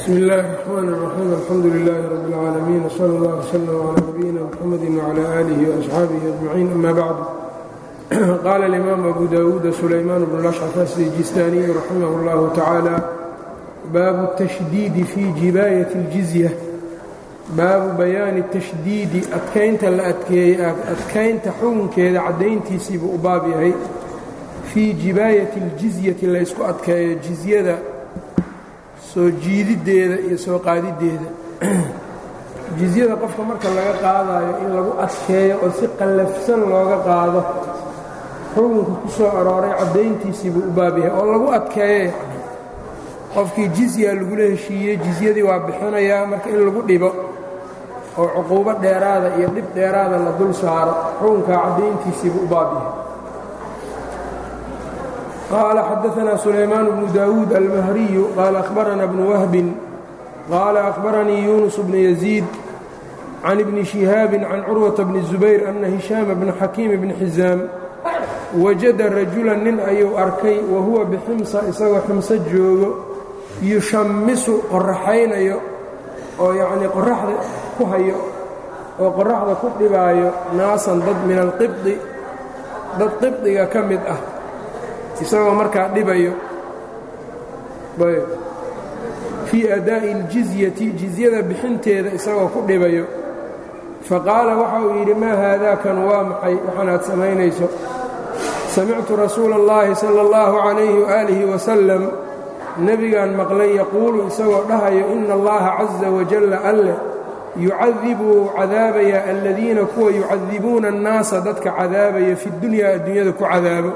bsmi اllahi الرحmn الرaxيim alxamdu لilh rb اlcaalamiin wslى اllah wslm عlى nabiyina mxamadi wعlى آlih وaصxaabihi أجmaciin ama bacd qaala اlimaam abu dawuud sulaymaan bn lashcaf asijistaniy raximah اllah tacaalى baabu الtashdiidi fi jibaayaة اljizya baabu bayaani الtashdiidi adkaynta la adkeeyey adkaynta xukunkeeda caddayntiisiibuu u baab yahay fii jibaayati اljizyati laysku adkeeyo jizyada soo jiididdeeda iyo soo qaadiddeeda jizyada qofka marka laga qaadayo in lagu adkeeyo oo si qallafsan looga qaado xukunka ku soo arooray caddayntiisiibuu u baab yahay oo lagu adkeeyo yacni qofkii jizya lagula heshiiyey jizyadii waa bixinayaa marka in lagu dhibo oo cuquubo dheeraada iyo dhib dheeraada la dul saaro xukunkaa caddayntiisiibuu u baab yahay qال xdثna سulaymaan بن dawuud almahriyu qال أhbarana بن whbi qال أhbaranii yuنس بن يزيid can بni شhihaabi can curwaةa bni الزubayr أna هiشhaam bna xakiim bni xiزaam wajada rajula nin ayuu arkay wahuwa bximsa isagoo ximso joogo yushamisu qoraxaynayo oo yacnii qoraxda ku hayo oo qoraxda ku dhibaayo naasan dad min alqibdi dad qibdiga ka mid ah isagoo markaa dhibayo fii adaa'i اljizyati jizyada bixinteeda isagoo ku dhibayo faqaala waxa uu yidhi maa haadaakan waa maxay waxaanaad samaynayso samictu rasuula اllahi salى اllahu calayhi waalihi wasalam nebigaan maqlay yaquulu isagoo dhahayo ina allaha caza wajalla alleh yucadibu cadaabaya aladiina kuwa yucadibuuna annaasa dadka cadaabaya fi dunyaa adduunyada ku cadaabo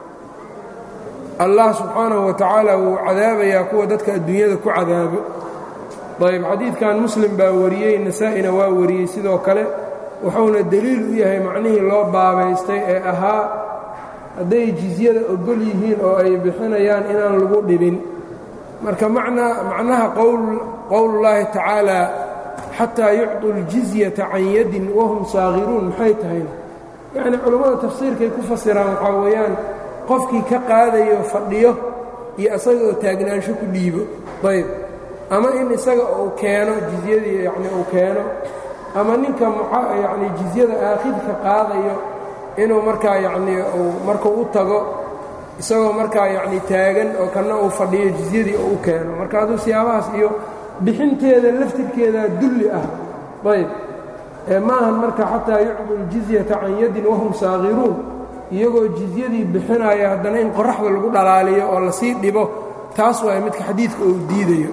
allah subxaanahu wa tacaala wuu cadaabayaa kuwa dadka adduunyada ku cadaabo ayb xadiidkan muslim baa wariyey nasaa-ina waa wariyey sidoo kale wuxuuna deliil u yahay macnihii loo baabaystay ee ahaa hadday jizyada ogol yihiin oo ay bixinayaan inaan lagu dhibin marka macnaha qowlullaahi tacaala xataa yucطuu ljizyata can yadin wahum saakhiruun maxay tahayna yacnii culammada tafsiirkay ku fasiraan waxaa weeyaan qofkii ka qaadayo fadhiyo iyo isagaoo taagnaansho ku dhiibo ayb ama in isaga uu keeno jizyadii yacni uu keeno ama ninka yacni jizyada aakhidka qaadayo inuu markaa yacnii uu markuu u tago isagoo markaa yacni taagan oo kanna uu fadhiyo jizyadii uu u keeno marka hadduu siyaabahaas iyo bixinteeda laftirkeedaa dulli ah ayb ee maahan marka xataa yucdu ljizyata can yadin wahum saakhiruun iyagoo jizyadii bixinaya haddana in qoraxda lagu dhalaaliyo oo lasii dhibo taas waay midka xadiidka uu diidayo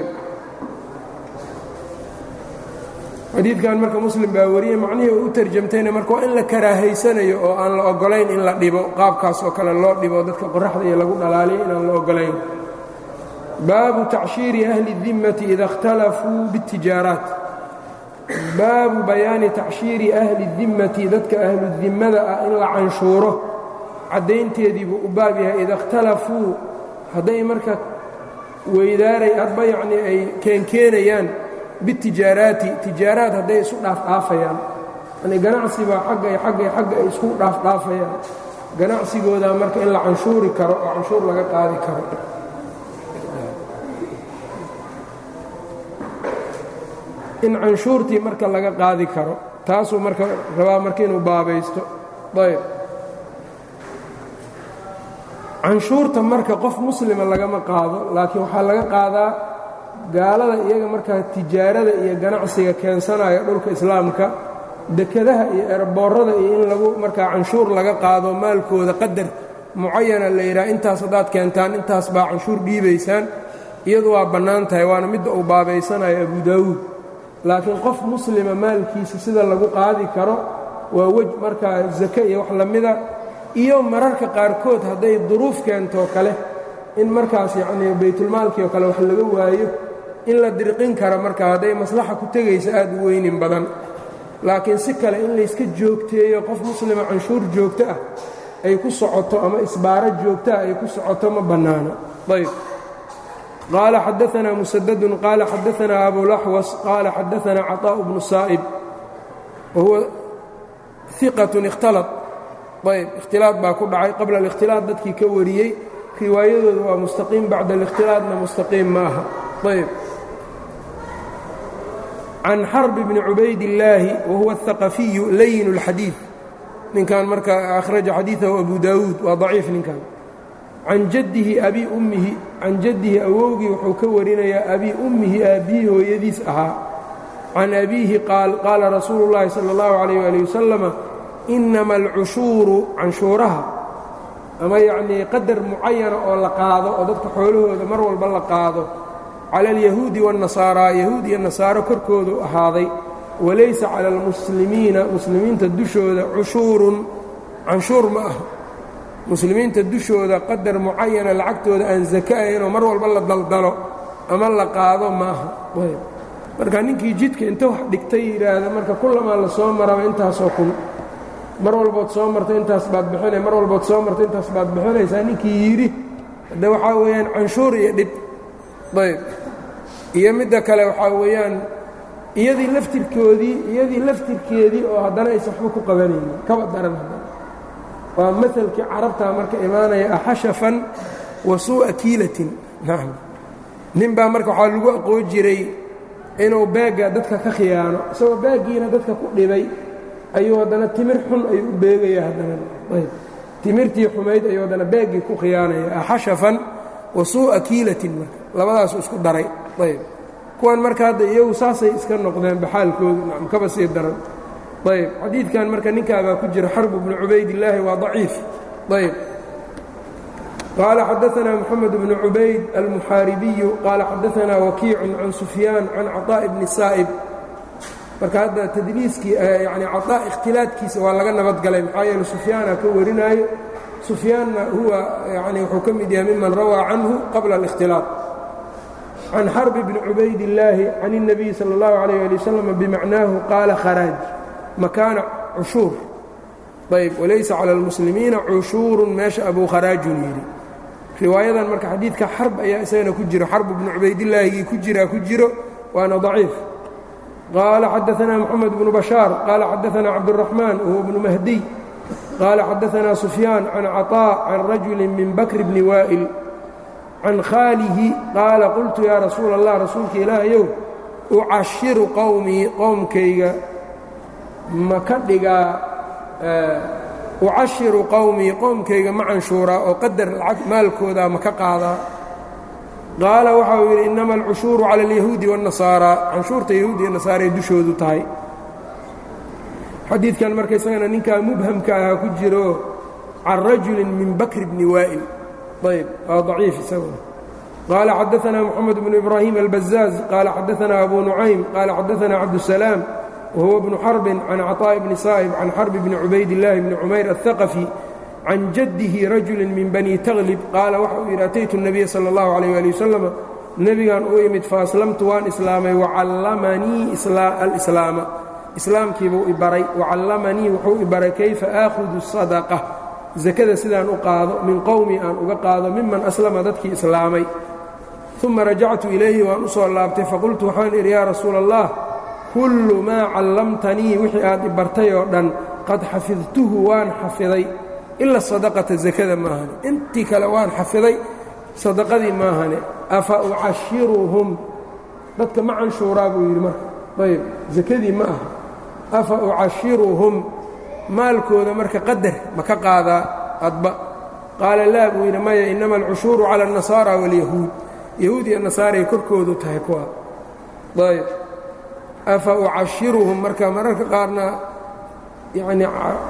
xadiidkan marka muslim baa wariyey macnihii uu u tarjamtayna marka waa in la karaahaysanayo oo aan la ogolayn in la dhibo qaabkaas oo kale loo dhibo dadka qoraxda iyo lagu dhalaaliyo inaan la ogolayn baabu tacshiiri ahli dimmati ida اkhtalafuu biاtijaaraat baabu bayaani tacshiiri ahli dimmati dadka ahludimmada ah in la canshuuro caddaynteediibuu u baab yahay ida ikhtalafuu hadday marka weydaaray hadba yacnii ay keenkeenayaan bitijaaraati tijaaraad hadday isu dhaafdhaafayaan yani ganacsibaa xagga iyo xagga iyo xagga ay isku dhaafdhaafayaan ganacsigoodaa marka in la canshuuri karo oo canshuur laga qaadi karo in canshuurtii marka laga qaadi karo taasuu marka rabaa marka inuu baabaysto ayb canshuurta marka qof muslima lagama qaado laakiin waxaa laga qaadaa gaalada iyaga markaa tijaarada iyo ganacsiga keensanaya dhulka islaamka dekadaha iyo erboorada iyo in lagu markaa canshuur laga qaado maalkooda qadar mucayana la yidhaha intaas haddaad keentaan intaas baa canshuur dhiibaysaan iyadu waa bannaan tahay waana midda uu baabaysanayo abu daawuud laakiin qof muslima maalkiisa sida lagu qaadi karo waa wej markaa zake iyo wax lamida iyo mararka qaarkood hadday duruuf keentoo kale in markaas yacnii baytulmaalkii oo kale wax laga waayo in la dirqin karo marka hadday maslaxa ku tegaysa aad u weynin badan laakiin si kale in layska joogteeyo qof muslima canshuur joogto ah ay ku socoto ama isbaaro joogto ah ay ku socoto ma bannaano ayb qال xdثna mسdd qال xadثna أbوالأxوص qال xadثna cطاء بن sائب وhuwa ثiqة اkhtalط ayb اkhtilaaط baa ku dhacay qabla الاkhtilaaط dadkii ka wariyey riwaayadooda waa mustaqiim bacda الاkhtilaaطna mustaqiim ma aha ayb can xarbi bni cubaydillaahi wa huwa athaqafiyu layin اlxadiid ninkan marka akhraja xadiidahu abu daawuud waa daciif ninkan can jaddihi abi ummihi can jaddihi awowgii wuxuu ka warinayaa abi ummihi aabbihii hooyadiis ahaa can abiihi qaal qaala rasuulu llaahi sala اllahu calayh ali wasalama inama alcushuuru canshuuraha ama yacnii qadar mucayana oo la qaado oo dadka xoolahooda mar walba la qaado cala alyahuudi waannasaaraa yahuud iyo nasaaro korkoodu ahaaday walaysa cala almuslimiina muslimiinta dushooda cushuurun canshuur ma aha muslimiinta dushooda qadar mucayana lacagtooda aan saka ahaynoo mar walba la daldalo ama la qaado ma aha marka ninkii jidka inta wax dhigtay yidhaahda marka kullamaa la soo maraba intaasoo kun mar walbood soo marta intaas baad bixina mar walbood soo marta intaas baad bixinaysaa ninkii yidhi hadde waxaa weeyaan canshuur iyo dhib ayb iyo midda kale waxaa weeyaan iyadii laftirkoodii iyadii laftirkeedii oo haddana aysan waxba ku qabanaynin kaba daran haddana waa maalkii carabtaa marka imaanaya axashafan wa suu'a kiilatin nacam nin baa marka waxaa lagu aqoon jiray inuu baagga dadka ka khiyaano isagoo baaggiina dadka ku dhibay ayuu haddana timir xun ayuu u beegaya haddana ayb timirtii xumayd ayuu haddana baaggii ku khiyaanaya axashafan wa suu'a kiilatin marka labadaasu isku daray ayb kuwan marka hadda iyagu saasay iska noqdeen baxaalkoodu nacam kaba sii daran ayb xadiidkan marka ninkaabaa ku jira xarbu bnu cubaydillaahi waa daciif ayb qaala xadaanaa moxamed bnu cubayd almuxaaribiyu qaala xadaanaa wakiicun can sufyaan can caطaa'i bni saa'ib marka hadda tadliiskii yani caطaa ikhtilaadkiisa waa laga nabadgalay maxaa yeele sufyaana ka warinaayo sufyaanna huwa yani wuxuu ka mid yahay miman rawaa canhu qabla اlاkhtilaaط can xarbi bni cubaydillaahi can الnabiyi salى اllahu عalيyه ali wasalam bimacnaahu qaala kharaaj makaana cushuur ayb walaysa calى اlmuslimiina cushuurun meesha abuu kharaajun yidhi riwaayadan marka xadiidka xarb ayaa isagana ku jiro xarb bnu cubaydillaahigii ku jiraa ku jiro waana daciif qaala xadaanaa moxamed bnu bashaar qaala xadaanaa cabdالraxmaan wahuwa bnu mahdiy qaala xadaanaa sufyaan can caطaa can rajuli min bakri bni waa'il can khaalihi qaala qultu yaa rasuula allah rasuulka ilaahayow ucashiru qowmii qowmkayga ma ka dhigaa ucashiru qowmii qowmkayga ma canshuuraa oo qadar lacag maalkoodaa ma ka qaadaa qaala waxa uu yidhi innama alcushuuru cala alyahuudi waاnnasaaraa canshuurta yahuud iyo nasaara ay dushoodu tahay xadiidkan marka isagana ninkaa mubhamka ahaa ku jiro can rajulin min bakri bni waa'il ayb waa daciif isaguna qaala xadaanaa moxamed bnu ibraahim albazaaz qaala xadaanaa abu nucaym qaala xadaanaa cabdusalaam whuwa bnu xarbin can caطaaءi bni saa'ib can xarbi bni cubaydillaahi bni cumayr aلhaqafi can jaddihi rajuli min bani taglib qaala waxa uu yidhi ataytu الnabiya salى اllahu عalيh ali wasalama nebigan u imid faaslamtu waan islaamay wacallamanii alislaama islaamkiibuu ibaray wacallamanii wuxuu ibaray kayfa aakhudu الsadaqة sakada sidaan u qaado min qowmi aan uga qaado miman aslama dadkii islaamay uma rajactu ilayhi waan u soo laabtay faqultu waxaan idhi yaa rasuula اllah kullu maa callamtanii wixii aad i bartay oo dhan qad xafidtuhu waan xafiday ila sadaqata sakada maahane intii kale waan xafiday sadaqadii maahane afa ucashiruhum dadka ma canshuuraa buu yidhi marka ayb sakadii ma aha afa ucashiruhum maalkooda marka qadar ma ka qaadaa adba qaala laa buu yidhi maya innama alcushuuru cala alnasaara waalyahuud yahuud iyo nasaaray korkoodu tahay kuwa ayb afa ucashiruhum marka mararka qaarna yacnii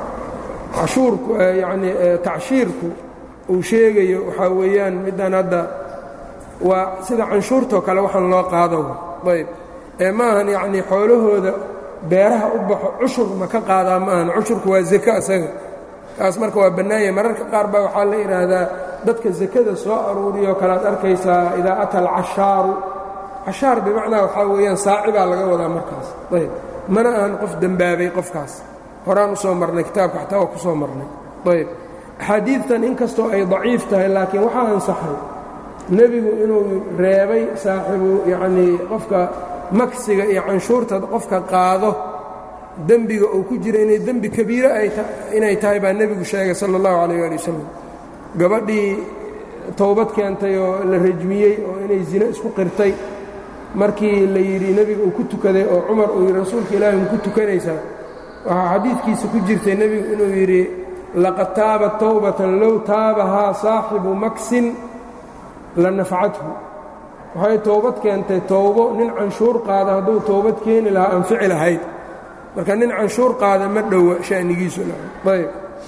cashuurku yacnii tacshiirku uu sheegayo waxaa weeyaan middan hadda waa sida canshuurtoo kale waxaan loo qaado ayb ee maahan yacnii xoolahooda beeraha u baxo cushur ma ka qaadaa maahan cushurku waa zako isaga kaas marka waa bannaanya mararka qaar baa waxaa la idhaahdaa dadka sakada soo aruuriyoo kale ad arkaysaa idaa ata alcashaaru cashaar bimacnaa waxaa weeyaan saaci baa laga wadaa markaas ayb mana ahan qof dembaabay qofkaas horaan u soo marnay kitaabka xataa waa ku soo marnay ayb axaadiidtan inkastoo ay daciif tahay laakiin waxaa ansaxay nebigu inuu reebay saaxibu yacnii qofka maksiga iyo canshuurta qofka qaado dembiga uu ku jira inay dembi kabiiro inay tahay baa nebigu sheegay sala allahu calayh ali wasalam gabadhii towbad keentay oo la rajmiyey oo inay zino isku qirtay markii la yidhi nebiga uu ku tukaday oo cumar uu yidhi rasuulka ilaahi ma ku tukanaysaa waxaa xadiidkiisa ku jirtay nebigu inuu yidhi laqad taaba towbatan low taabahaa saaxibu maksin la nafcathu waxay toobad keentay towbo nin canshuur qaada hadduu toobad keeni lahaa anfici lahayd marka nin canshuur qaada ma dhowa sha'nigiisu ayb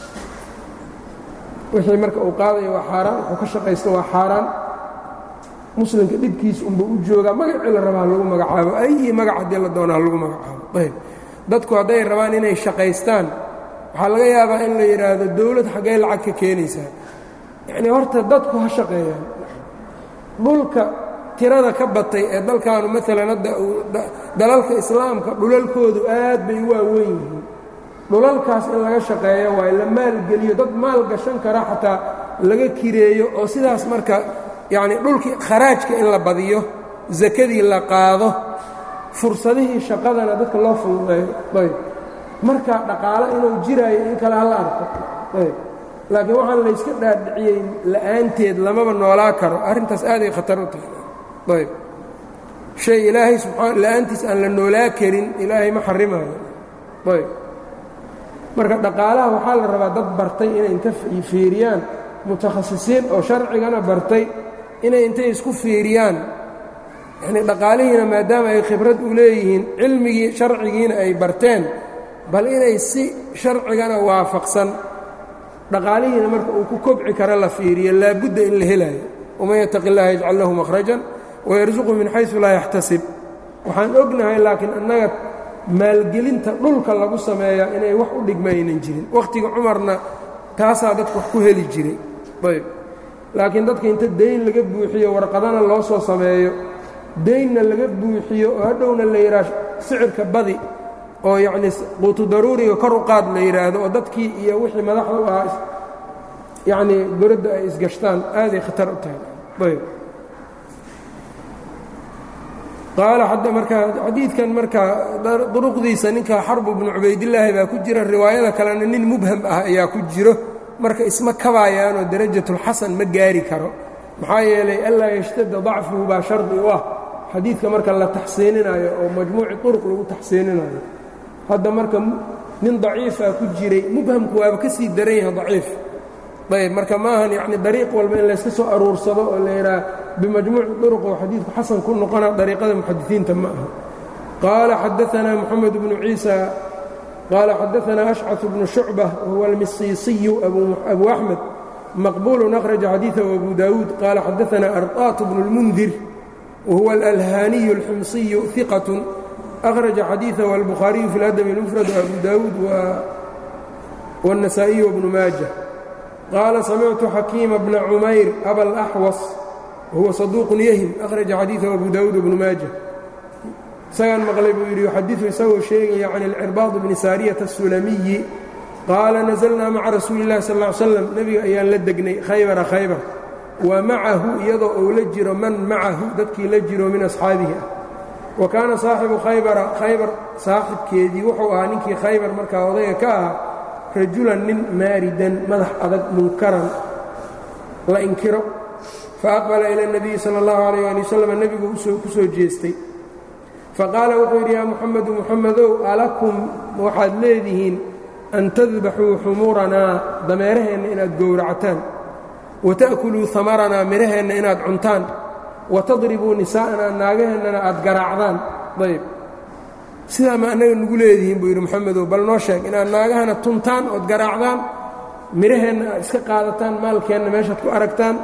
wixii marka uu qaadaya waa xaaraan wuxuu ka shaqaysta waa xaaraan muslimka dhibkiisa unbuu u joogaa magacii la rabaa lagu magacaabo ayi magac haddii la doonaa lagu magacaabo ayb dadku hadday rabaan inay shaqaystaan waxaa laga yaabaa in la yidhaahdo dowlad xaggee lacag ka keenaysaa yacnii horta dadku ha shaqeeyaan dhulka tirada ka batay ee dalkaanu maalan hadda dalalka islaamka dhulalkoodu aad bay u waaweyn yihiin dhulalkaas in laga shaqeeyo waayo la maalgeliyo dad maal gashan kara xataa laga kireeyo oo sidaas marka yacnii dhulkii kharaajka in la badiyo sakadii la qaado fursadihii shaqadana dadka loo fududeeyo ayb marka dhaqaalo inuu jiraayo in kale hala arko ayb laakiin waxaan layska dhaadhiciyey la'aanteed lamaba noolaa karo arrintaas aaday khatar u tahay ayb shay ilaahay subaa la'aantiis aan la noolaa karin ilaahay ma xarimaayo ayb marka dhaqaalaha waxaa la rabaa dad bartay inay inta fiiriyaan mutakhasisiin oo sharcigana bartay inay intay isku fiiriyaan yacnii dhaqaalihiina maadaama ay khibrad u leeyihiin cilmigii sharcigiina ay barteen bal inay si sharcigana waafaqsan dhaqaalihiina marka uu ku kobci kara la fiiriyo laabudda in la helaayo waman yataqi اllaha yajcal lahu makhrajan wayarsuqu min xaysu laa yaxtasib waxaan ognahay laakiin annaga maalgelinta dhulka lagu sameeyaa inay wax u dhigma aynan jirin wakhtiga cumarna taasaa dadka wax ku heli jiray ayb laakiin dadka inta dayn laga buuxiyo warqadana loo soo sameeyo daynna laga buuxiyo oo hadhowna la yidhaah sicirka badi oo yacnii quutu daruuriga kor u qaad la yidhaahdo oo dadkii iyo wixii madaxda u ahaa yacnii goradda ay isgashtaan aaday khatar u tahay ayb qaala marka xadiidkan marka duruqdiisa ninka xarbu bnu cubaydillaahi baa ku jira riwaayada kalena nin mubham ah ayaa ku jiro marka isma kabaayaanoo darajatulxasan ma gaari karo maxaa yeelay anlaa yashtada dacfuhu baa shardi u ah xadiidka marka la taxsiininayo oo majmuuci turuq lagu taxsiininayo hadda marka nin daciifaa ku jiray mubhamku waaba ka sii daran yahay daciif ayb marka maahan yacni dariiq walba in layska soo aruursado oo la yidhaha bimajmuuci turuq oo xadiidku xasan ku noqona dariiqada muxadisiinta ma aha qaala xadaanaa moxamed bnu ciisa qaala xadaanaa ashcaث bnu shucbة wahuwa almisiisiyu abu axmed maqbulu akhraja xadiiثahu abu dawuud qaala xadaanaa arطaat bnu اlmundir wahuwa alalhaaniyu اlximsiyu iqaة akhraja xadiiثahu albukhaariyu fi اladabi اlmufrad abu dawuud wالnasaa'iyu wbnu maaja qaala samictu xakiima bna cumayr aba اlaxwas wahuwa saduuqun yahim akhraja xadiiثahu abu dawuud wbnu maaja isagaan maqlay buu yidhi yuxadiثu isagoo sheegaya can اlcirbaad bni saariyata الsulamiyi qaala naزlnaa maca rasuuli اllahi sal ا ly slam nebiga ayaan la degnay khaybara khaybar wa macahu iyadoo uu la jiro man macahu dadkii la jiro min asxaabihi ah wa kaana saaxibu khaybara khaybar saaxibkeedii wuxuu ahaa ninkii khaybar markaa odayga ka ahaa rajulan nin maaridan madax adag munkaran la inkiro faaqbala ila اnabiyi salى اllahu alayh ali wasalam nebigu ku soo jeestay faqaala wuxuu yidhi yaa muxamedu muxamedow alakum waxaad leedihiin an tadbaxuu xumuuranaa dameeraheenna inaad gowractaan wa ta'kuluu hamaranaa midhaheenna inaad cuntaan wa tadribuu nisaa'anaa naagaheennana aad garaacdaan ayb sidaa ma annaga nugu leedihiin buu yidhi moxamedow bal noo sheeg inaad naagahana tuntaan ood garaacdaan midhaheenna aad iska qaadataan maalkeenna meeshaad ku aragtaan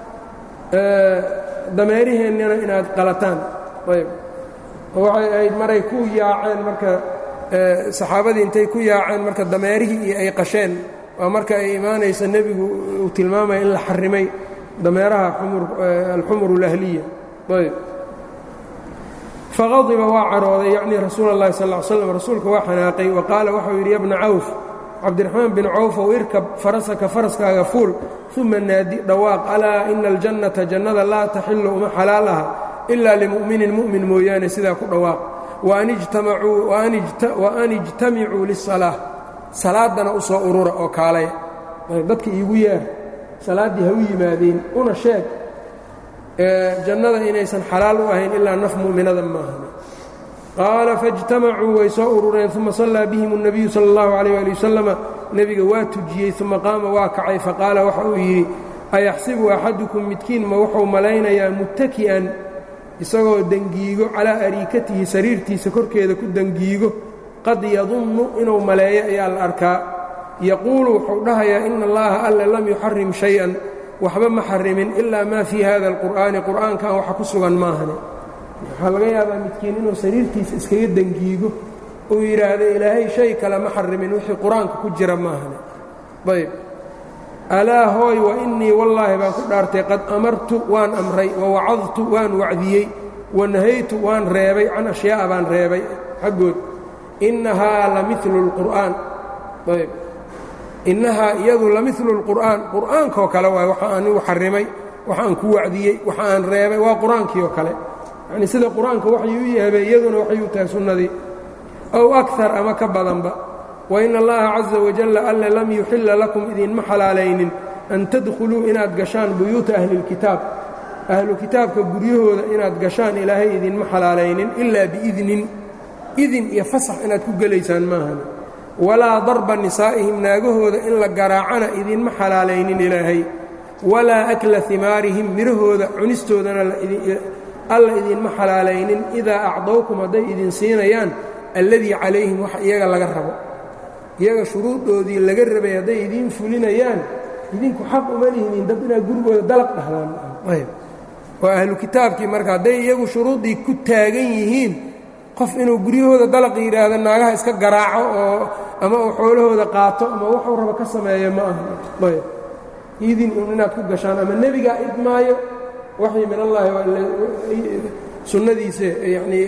dameeriheennana inaad qalataan ayb waxay ahayd maray ku yaaceen marka saxaabadii intay ku yaaceen marka dameerihii iyo ay qasheen waa marka ay imaanaysa nebigu uu tilmaamaya in la xarimay dameeraha alxumur اlahliya ayb faqadiba waa carooday yacni rasuul اllahi sal ly slam rasuulka waa xanaaqay wa qaala waxau yidhi ya bna cawf cabdiraxmaan bin cawfow irkab farasaka faraskaaga fuul uma naadi dhawaaq alaa ina aljannata jannada laa taxilu uma xalaal aha ilaa limu'minin mu'min mooyaane sidaa ku dhawaaq wa an ijtamicuu lisalaa salaaddana u soo urura oo kaalaya dadka iigu yeer salaaddii ha u yimaadeen una sheeg jannada inaysan xalaal u ahayn ilaa naf mu'minada maahan qaala faاjtamacuu way soo urureen uma sallaa bihim الnabiyu salى اllahu عalيh ali wasalama nebiga waa tujiyey uma qaama waa kacay faqaala waxa uu yidhi ayaxsibu axadukum midkiin ma wuxuu malaynayaa muttaki'an isagoo dengiigo calaa ariikatihi sariirtiisa korkeeda ku dengiigo qad yadunnu inuu maleeyo ayaa la arkaa yaquulu wuxuu dhahayaa ina allaha alle lam yuxarim shay-an waxba ma xarimin ilaa maa fii hada alqur'aani qur'aankan waxa ku sugan maahane waxaa laga yaabaa midkiin inuu sariirtiisa iskaga dengiigo uu yidhaahdo ilaahay shay kale ma xarimin wixii qur-aanka ku jira maahane ayb alaa hooy wa innii wallaahi baan ku dhaartay qad amartu waan amray wa wacadtu waan wacdiyey wa nahaytu waan reebay can ashyaa'a baan reebay xaggood innahaa la milu اlqur'aan ayb innahaa iyadu la milu اlqur'aan qur'aankoo kale waay waxa anigu xarimay waxa aan ku wacdiyey waxa aan reebay waa qur-aankii oo kale yacnii sida qur-aanka waxay u yahabay iyaduna waxay u tahay sunnadii ow akar ama ka badanba wain allaha caza wajalla alle lam yuxilla lakum idinma xalaalaynin an tadkhuluu inaad gashaan buyuuta ahlilkitaab ahlu kitaabka guryahooda inaad gashaan ilaahay idinma xalaalaynin ilaa biidnin idin iyo fasax inaad ku gelaysaan maahan walaa darba nisaa'ihim naagahooda in la garaacana idinma xalaalaynin ilaahay walaa akla himaarihim midhahooda cunistoodana alla idinma xalaalaynin idaa acdowkum hadday idin siinayaan alladii calayhim wax iyaga laga rabo iyaga shuruudoodii laga rabay hadday idiin fulinayaan idinku xaq uma lihinin dad inaad gurigooda dalaq dhahdaan waa ahlu kitaabkii marka hadday iyagu shuruuddii ku taagan yihiin qof inuu guryahooda dalaq yidhaahdo naagaha iska garaaco oo ama uu xoolahooda qaato ama waxuu rabo ka sameeyo ma aha ayb idin un inaad ku gashaan ama nebigaa idmaayo waxyi min allaahi sunnadiisa yanii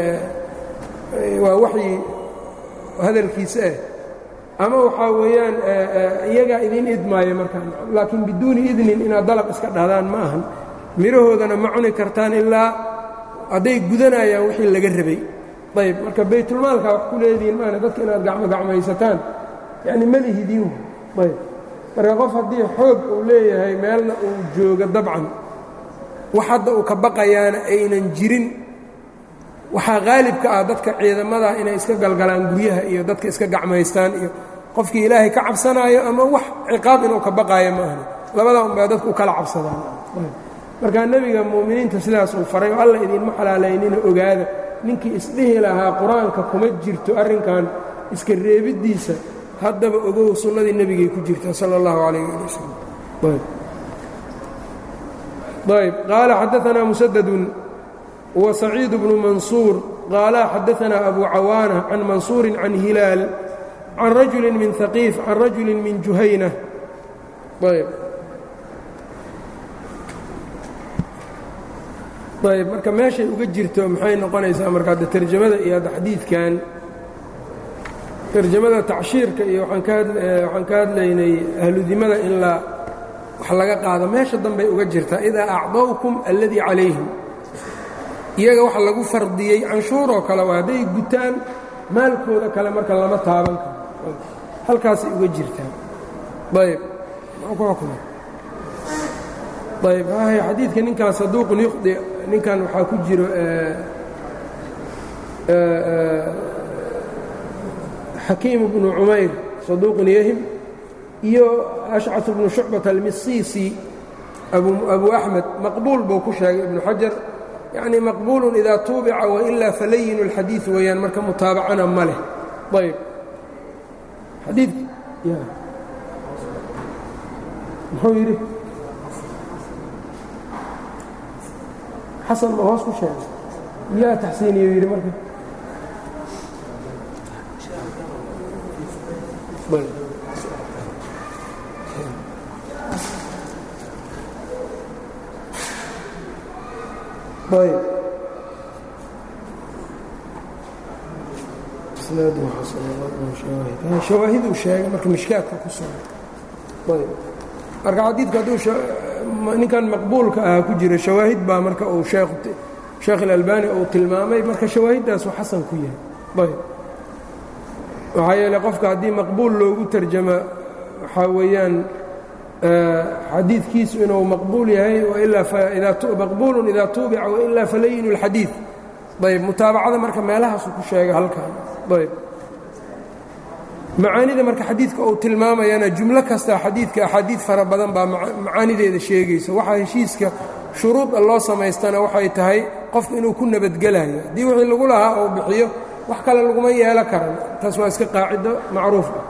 waa waxyi hadalkiisa ah ama waxaa weeyaan iyagaa idiin idmaayo markaa laakiin biduuni idnin inaad dalaq iska dhahdaan ma ahan midhahoodana ma cuni kartaan ilaa hadday gudanayaan wixii laga rabay ayb marka baytulmaalkaa wax ku leedihiin maana dadka inaad gacmo gacmaysataan yacni malihidiin ayb marka qof haddii xoog uu leeyahay meelna uu joogo dabcan wax hadda uu ka baqayaana aynan jirin waxaa qaalibka ah dadka ciidamada inay iska galgalaan guryaha iyo dadka iska gacmaystaan iyo qofkii ilaahay ka cabsanaayo ama wax ciqaab inuu ka baqaayo ma ahna labadaa unbaa dadku u kala cabsadaan markaa nebiga mu'miniinta sidaas uu faray oo alla idinma xalaalaynina ogaada ninkii isdhihi lahaa qur-aanka kuma jirto arrinkan iska reebiddiisa haddaba ogow sunnadii nebigay ku jirta sala allahu calayh ali wasalam ayb qaala xadaanaa musadadun wa saciid bnu mansuur qaala xadaanaa abu cawaana can mansuurin can hilaal can rajuli min haqiif can rajuli min juhayna ayb ayb marka meeshay uga jirto maxay noqonaysaa marka adde tarjamada iyo adda xadiidkan tarjamada tacshiirka iyo waxaan ka hadlaynay ahludimada in la wax laga qaado meesha dambay uga jirtaa idaa acdawkum alladii calayhim iyaga waxa lagu fardiyey canshuuroo kale waa hadday gutaan maalkooda kale marka lama taaban karo halkaasay uga jirtaa ayb ayb hay xadiidka ninkan saduuqun yuqdi ninkan waxaa ku jiro xakiim bnu cumayr saduuqun yahim iyo ashcaث bnu shucbat almisiisi abu axmed maqbuul buu ku sheegay ibnu xajar yacni maqbuulu idaa tuubica wailaa falayinu اlxadiiث weeyaan marka mutaabacana ma leh ayb xadiid muxuu yidhi xasan ma hoos ku sheegay yaa taxsiiniyo yidhi marka ayb shawaahiduu sheegay marka mishkaadka ku sugan ayb marka xadiidku hadduu ninkan maqbuulka ahaa ku jira shawaahid baa marka uu sheekh اlalbani uu tilmaamay marka shawaahiddaasuu xasan ku yahay ayb waxaa yeeley qofka haddii maqbuul loogu tarjama waxaa weeyaan xadiidkiisu inuu maqbuul yahay maqbuulun idaa tuubica wailaa falayinu اlxadiid ayb mutaabacada marka meelahaasu ku sheega halkan ayb macaanida marka xadiidka uu tilmaamayana jumlo kasta xadiidka axaadiid fara badan baa macaanideeda sheegaysa waxaa heshiiska shuruuda loo samaystana waxay tahay qofku inuu ku nabadgelayo haddii wixii lagu lahaa uu bixiyo wax kale laguma yeelo karan taas waa iska qaacido macruuf ah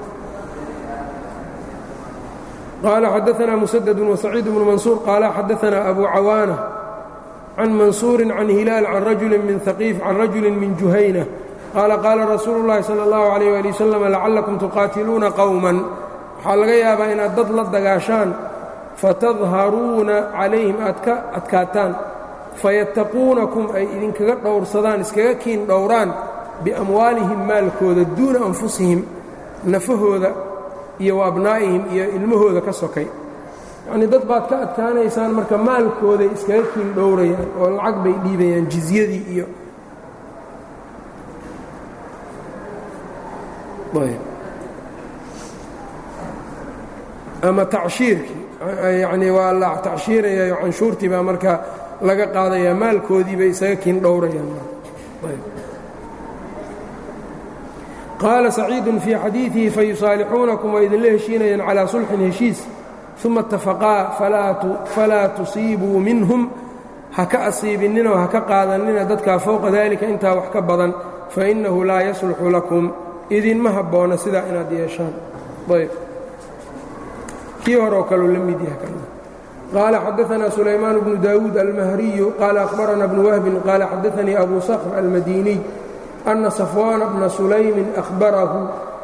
qaala xadaanaa musadad wasaciid bnu mansuur qaala xadaanaa abu cawaana can mansuuri can hilaal can rajuli min haqiif can rajuli min juhayna qaala qaala rasuulu اllahi salى اllahu عalيyh ali wasalam lacallakum tuqaatiluuna qowman waxaa laga yaabaa inaad dad la dagaashaan fatadharuuna calayhim aad ka adkaataan fayattaquunakum ay idinkaga dhowrsadaan iskaga kiin dhowraan biamwaalihim maalkooda duuna anfusihim nafahooda iyo wa abnaa'ihim iyo ilmahooda ka sokay yacnii dad baad ka adkaanaysaan marka maalkooday iskaga kiin dhowrayaan oo lacag bay dhiibayaan jizyadii iyo ama tacshiirkii yacnii waa la tacshiirayayo canshuurtii baa marka laga qaadayaa maalkoodii bay isaga kiin dhowrayaan qaala saciidun fii xadiidihi fayusaalixuunakum waa idinla heshiinayaan calaa sulxin heshiis uma itafaqaa falaa tusiibuu minhum ha ka asiibinninoo ha ka qaadanina dadkaa fowqa daalika intaa wax ka badan fainnahu laa yasluxu lakum idinma habboona sidaa inaad yeeshaan ayb kii hore oo kaleu la mid yahay qaala xadaanaa sulaymaan bnu daawuud almahriyu qaala akhbarana bnu wahbin qaala xadaanii abu sakr almadiniy ana safwaana bna sulaymin ahbarahu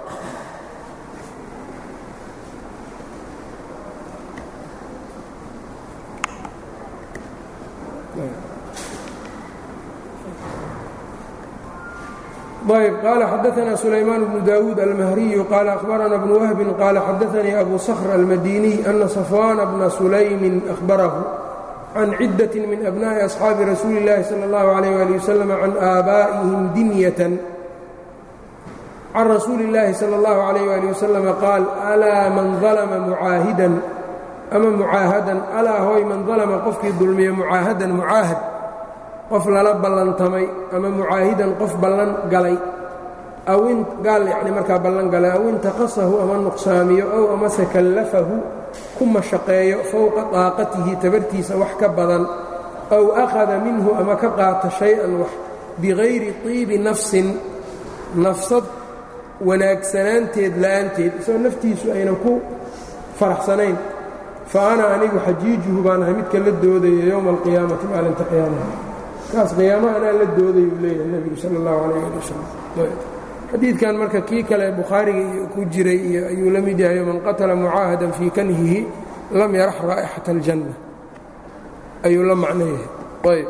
ayb qaala xadaanaa sulaymaan bnu daawuud almahriyu qaala akhbarana bnu wahbin qaala xadaanii abu sakhr almadiniy ana safwaana bna sulaymin ahbarahu can ciddat min abna'i asxaabi rasuuli اllahi salى اllahu alayh ali wasalam can aabaa'ihim dinyatan can rasuuli اllaahi salى اllahu alayh ali wasalam qaal alaa man dalma mucaahidan ama mucaahadan alaa hooy man dalma qofkii dulmiya mucaahadan mucaahad qof lala ballantamay ama mucaahidan qof ballan galay awin gaal yacni markaa ballan galay aw intaqasahu ama nuqsaamiyo ow amase kallafahu ku mashaqeeyo fowqa daaqatihi tabartiisa wax ka badan ow akhada minhu ama ka qaata shay-an wax bikayri tiibi nafsin nafsad wanaagsanaanteed la'aanteed isagoo naftiisu aynan ku faraxsanayn fa ana anigu xajiijuhu baan ahay midka la doodaya yowma alqiyaamati maalinta qiyaamaha kaas qiyaamaha anaa la doodayuu leeyahay nebigu sala allahu calayh ali wasalam xadiidkan marka kii kale bukhaariga ku jiray iyo ayuu la mid yahay man qatala mucaahadan fii kanhihi lam yarax raa'ixata aljanna ayuu la macno yahay ayb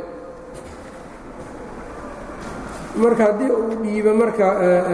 marka haddii uu dhiibo marka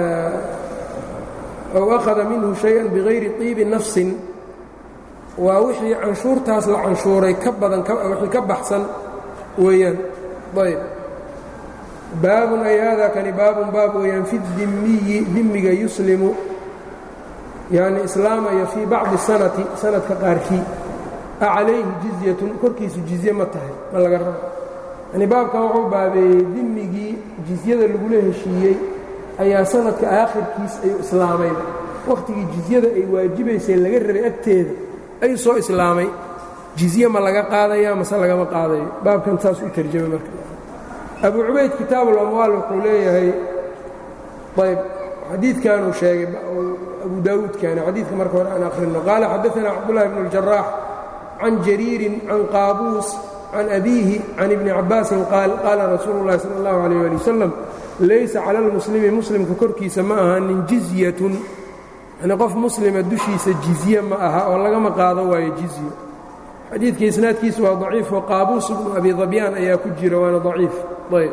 ow akhada minhu shay-an bikayri tiibi nafsin waa wixii canshuurtaas la canshuuray ka badan wixii ka baxsan weeyaan ayb baabun ay haadaa kani baabun baab weeyaan fi dimiyi dimiga yuslimu yani islaamaya fii bacdi sanati sanadka qaarkii a calayhi jizyatun korkiisu jizye ma tahay ma laga rabo yani baabkan wuxuu baabeeyey dimigii jizyada lagula heshiiyey ayaa sanadka aakhirkiis ayuu islaamayba wakhtigii jizyada ay waajibaysay laga rabay agteeda ayuu soo islaamay jizye ma laga qaadaya mase lagama qaadayo baabkan saas u tarjamay marka abu cubayd kitaabu اlamwaal wuxuu leeyahay ayb xadiidkanuu sheegay abu daawuudkani xadiidka marka hore aan akhrino qaala xadaثana cabdullahi bn اljaraax can jariirin can qaabuus can abiihi can ibni cabaasin qaal qaala rasuulu اllahi salى اllahu alيyh ali wasalam laysa cala اlmuslimi muslimka korkiisa ma ahanin jizyatun yani qof muslima dushiisa jizye ma aha oo lagama qaado waayo jizyo xadiidka isnaadkiisu waa daciif oo qaabuus ibnu abi dabyaan ayaa ku jira waana daciif ayb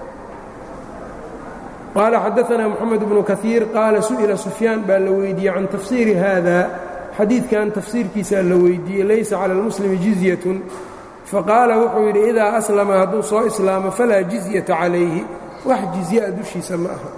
qaala xadaثna moxamed bnu kaiir qaala su'ila sufyaan baa la weydiiyey can tafsiiri haada xadiidkan tafsiirkiisaa la weydiiyey laysa cala اlmuslimi jizyatun faqaala wuxuu yidhi idaa aslama hadduu soo islaamo falaa jizyata calayhi wax jizyaa dushiisa ma aha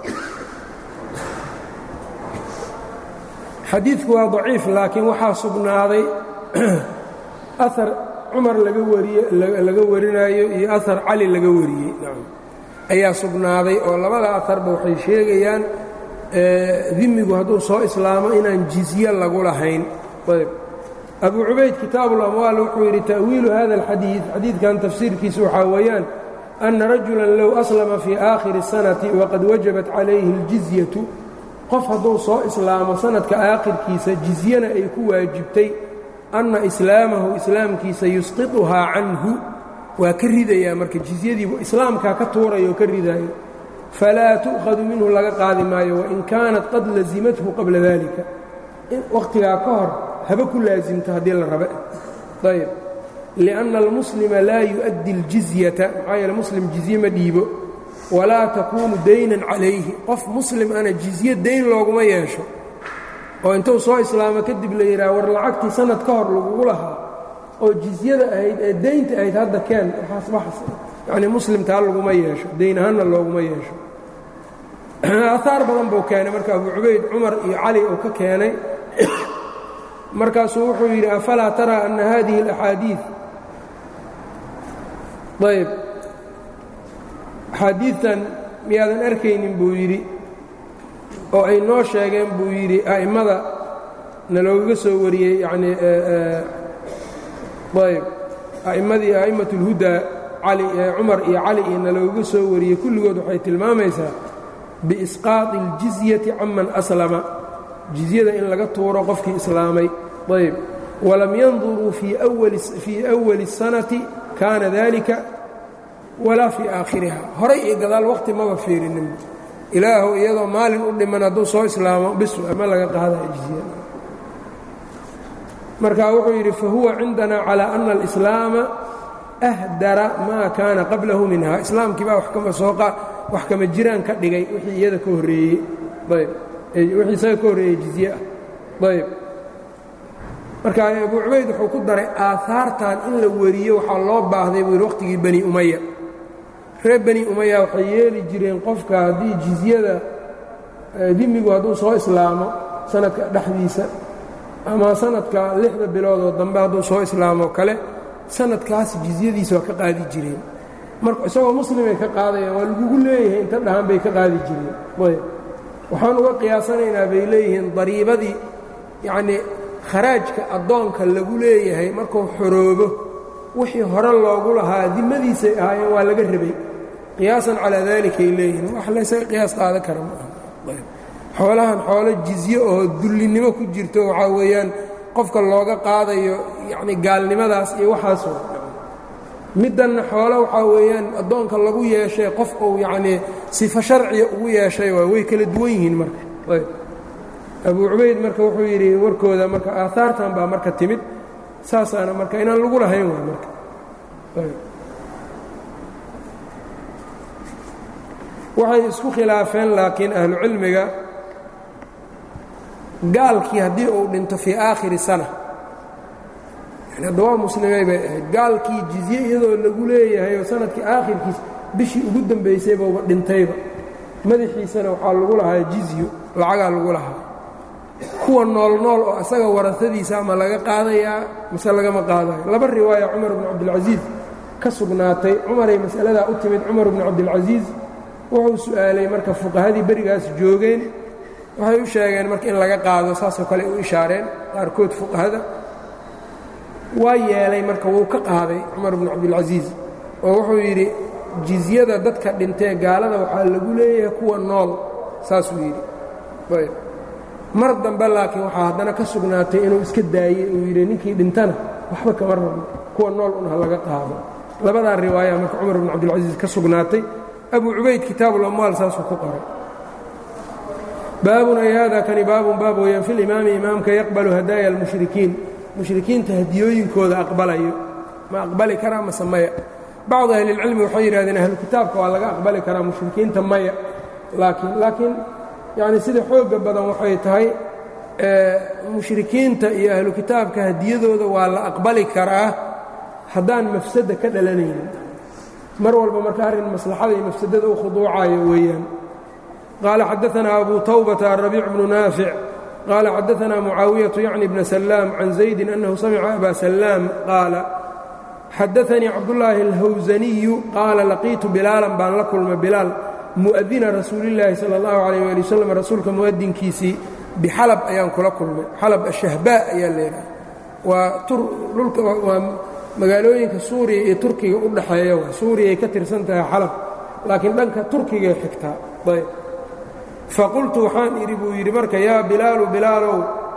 xadiidku waa daciif laakiin waxaa sugnaaday ahar cumar laga wariye laga warinaayo iyo ahar cali laga wariyey ayaa sugnaaday oo labada aharba waxay sheegayaan dimigu hadduu soo islaamo inaan jizye lagu lahayn ayb abu cubayd kitaabu اlamwaal wuxuu yidhi ta'wiilu hada اlxadiid xadiidkan tafsiirkiisa waxaa weeyaan ana rajulan low aslama fii aakhiri الsanati waqad wajabat calayhi اljizyatu qof hadduu soo islaamo sanadka aakhirkiisa jizyana ay ku waajibtay anna islaamahu islaamkiisa yusqiطuhaa canhu waa ka ridayaa marka jizyadiibu islaamkaa ka tuuraya oo ka ridaayo falaa tu'khadu minhu laga qaadi maayo wain kaanat qad lazimathu qabla dalika wakhtigaa ka hor haba ku laasimto haddii la rabe ayb liأnna almuslima laa yu'addi اljizyata maxaa yeele muslim jizye ma dhiibo walaa takuunu daynan calayhi qof muslim ana jizye dayn looguma yeesho oo intuu soo islaamo kadib la yidhaha war lacagtii sanad ka hor lagugu lahaa oo jizyada ahayd ee daynta ahayd hadda keen yani muslimtaa laguma yeesho dayn ahaanna looguma yeesho aahaar badan buu keenay marka abu cubayd cumar iyo cali uu ka keenay markaasuu wuxuu yidhi afalaa taraa anna hadihi اlaxaadiiث ayb axaadiidtan miyaadan arkaynin buu yidhi oo ay noo sheegeen buu yidhi a'immada naloogaga soo wariyey yanii ayb a'immadii a'immat اlhudaa cali cumar iyo cali iyo naloogaga soo wariyey kulligood waxay tilmaamaysaa biisqaaطi اljizyati canman aslama jizyada in laga tuuro qofkii islaamay ayb walam yanduruu fii أwali الsanati kaana dalika walaa fii aakhiriha horay iyo gadaal waqti maba fiirinin ilaahu iyadoo maalin u dhiman hadduu soo islaamo bisu ama laga qaadaya jizya marka wuxuu yidhi fahuwa cindana calى ana اlإslaama ahdara maa kaana qablahu minha islaamkii baa wax kama jiraan ka dhigay wixii iyada ka horreeyey ayb wixii isaga ka horreeyey jizye ah ayb marka abu cubayd wuxuu ku daray aahaartan in la wariyo waxaa loo baahday buu yidhi waqtigii bani umaya reer bani umaya waxay yeeli jireen qofka haddii jizyada dimigu hadduu soo islaamo sanadka dhexdiisa ama sanadka lixda biloodoo dambe hadduu soo islaamo kale sanadkaas jizyadiisa waa ka qaadi jireen marka isagoo muslimay ka qaadayaan waa lagugu leeyahay inta dhahan bay ka qaadi jireen ayb waxaan uga qiyaasanaynaa bay leeyihiin dariibadii yacnii kharaajka addoonka lagu leeyahay markuu xoroobo wixii hore loogu lahaa dimadiisay ahaayeen waa laga rabay qiyaasan calaa daalikay leeyihiin wax laysaga qiyaas qaadan kara ma aha xoolahan xoolo jizye oo dullinnimo ku jirto waxaa weeyaan qofka looga qaadayo yacni gaalnimadaas iyo waxaasoo middanna xoolo waxaa weeyaan addoonka lagu yeeshay qof uu yacnii sifo sharciya ugu yeeshay waa way kala duwan yihiin marka ayb abu cubayd marka wuxuu yidhi warkooda marka aahaartan baa marka timid saasaana marka inaan lagu lahayn waay marka waxay isku khilaafeen laakiin ahlu cilmiga gaalkii haddii uu dhinto fii aakhiri sana yani hadda waa muslimay bay ahayd gaalkii jizye iyadoo lagu leeyahay oo sanadkii aakhirkiis bishii ugu dambaysayba dhintayba madaxiisana waxaa lagu lahaa jizyo lacagaa lagu lahaa kuwa nool nool oo asaga warasadiisa ama laga qaadayaa mise lagama qaadayo laba riwaaya cumar bnu cabdilcasiis ka sugnaatay cumaray mas'aladaa u timid cumar bnu cabdilcasiis wuxuu su'aalay marka fuqahadii berigaas joogeen waxay u sheegeen marka in laga qaado saasoo kale u ishaareen qaarkood fuqahada waa yeelay marka wuu ka qaaday cumar bnu cabdilcasiis oo wuxuu yidhi jizyada dadka dhintee gaalada waxaa lagu leeyahay kuwa nool saasuu yidhi mar dambe laakiin waxaa haddana ka sugnaatay inuu iska daayey uu yidhi ninkii dhintana waxba kama rabno kuwa nool un ha laga qaado labadaa riwaaya marka cumar bnu cabdilcasiis ka sugnaatay abu cubayd kitaabulamwaal saasuu ku qoray baabun ay hada kani baabun baab weeyaan fi limaami imaamka yaqbalu hadaaya almushrikiin mushrikiinta hadiyooyinkooda aqbalayo ma aqbali karaa mase maya bacdu ahlilcilmi waxay yidhahdeen ahlu kitaabka waa laga aqbali karaa mushrikiinta maya laakiin laakiin yacni sida xoogga badan waxay tahay mushrikiinta iyo ahlu kitaabka hadiyadooda waa la aqbali karaa haddaan mafsada ka dhalanaynin mar walba marka arrin maslaxada iyo mafsadada u khuduucayo weeyaan qaala xadaanaa abu tawbata arabiic bnu naafic qaala xadaanaa mucaawiyaةu yacni bna salaam can zaydi annahu samica aba salaam qaala xadaanii cabdulaahi alhawsaniyu qaala laqiitu bilaalan baan la kulmay bilaal mu'adina rasuulillaahi sala allahu calayh waali wasalam rasuulka mu'adinkiisii bixalab ayaan kula kulmay xalab ashahbaa ayaa leedahay waa dhulka waa magaalooyinka suuriya iyo turkiga u dhaxeeya waa suuriyay ka tirsan tahay xalab laakiin dhanka turkigay xigtaa ayb faqultu waxaan idhi buu yidhi marka yaa bilaalu bilaalow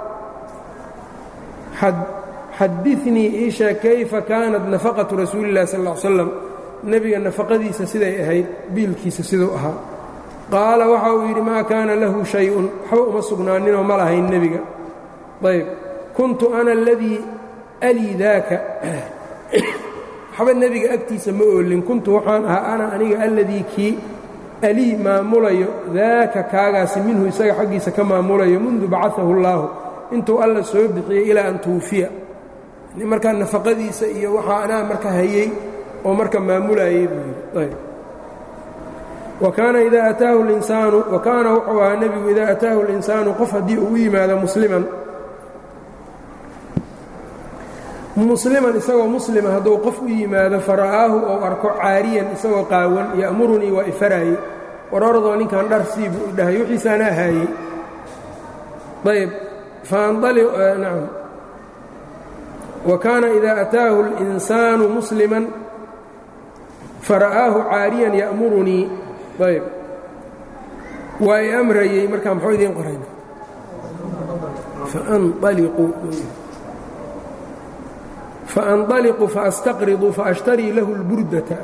xadinii iisha kayfa kaanat nafaqatu rasuuli illahi sal ll slam nebiga nafaqadiisa siday ahayd biilkiisa siduu ahaa qaala waxa uu yidhi maa kaana lahu shay-un waxba uma sugnaaninoo ma lahayn nebiga ayb kuntu ana aladii alii daaka waxba nebiga agtiisa ma oolin kuntu waxaan ahaa ana aniga alladii kii alii maamulayo daaka kaagaasi minhu isaga xaggiisa ka maamulayo mundu bacaahu اllaahu intuu alla soo bixiyey ilaa an tuufiya markaa nafaqadiisa iyo waxaa anaa marka hayey oo marka maamulayey buu yidhi wa kaana idaa ataahu linsaanu wa kaana wuxuu ahaa nebigu idaa ataahu اlinsaanu qof haddii uu u yimaado musliman musliman isagoo muslima hadduu qof u yimaado fara'aahu ou arko caariyan isagoo qaawan ya'murunii waa ifaraaye war oradoo ninkan dhar sii buu i dhahay wixiisaana ahaayey ayb faanam wa kaana idaa ataahu اlinsaanu musliman fara'aahu caariyan ya'murunii ayb waa i amrayey markaa muxuu idiin qorayna faanaliquu faanطaliqu faastaqridu faashtarii lahu اlburdata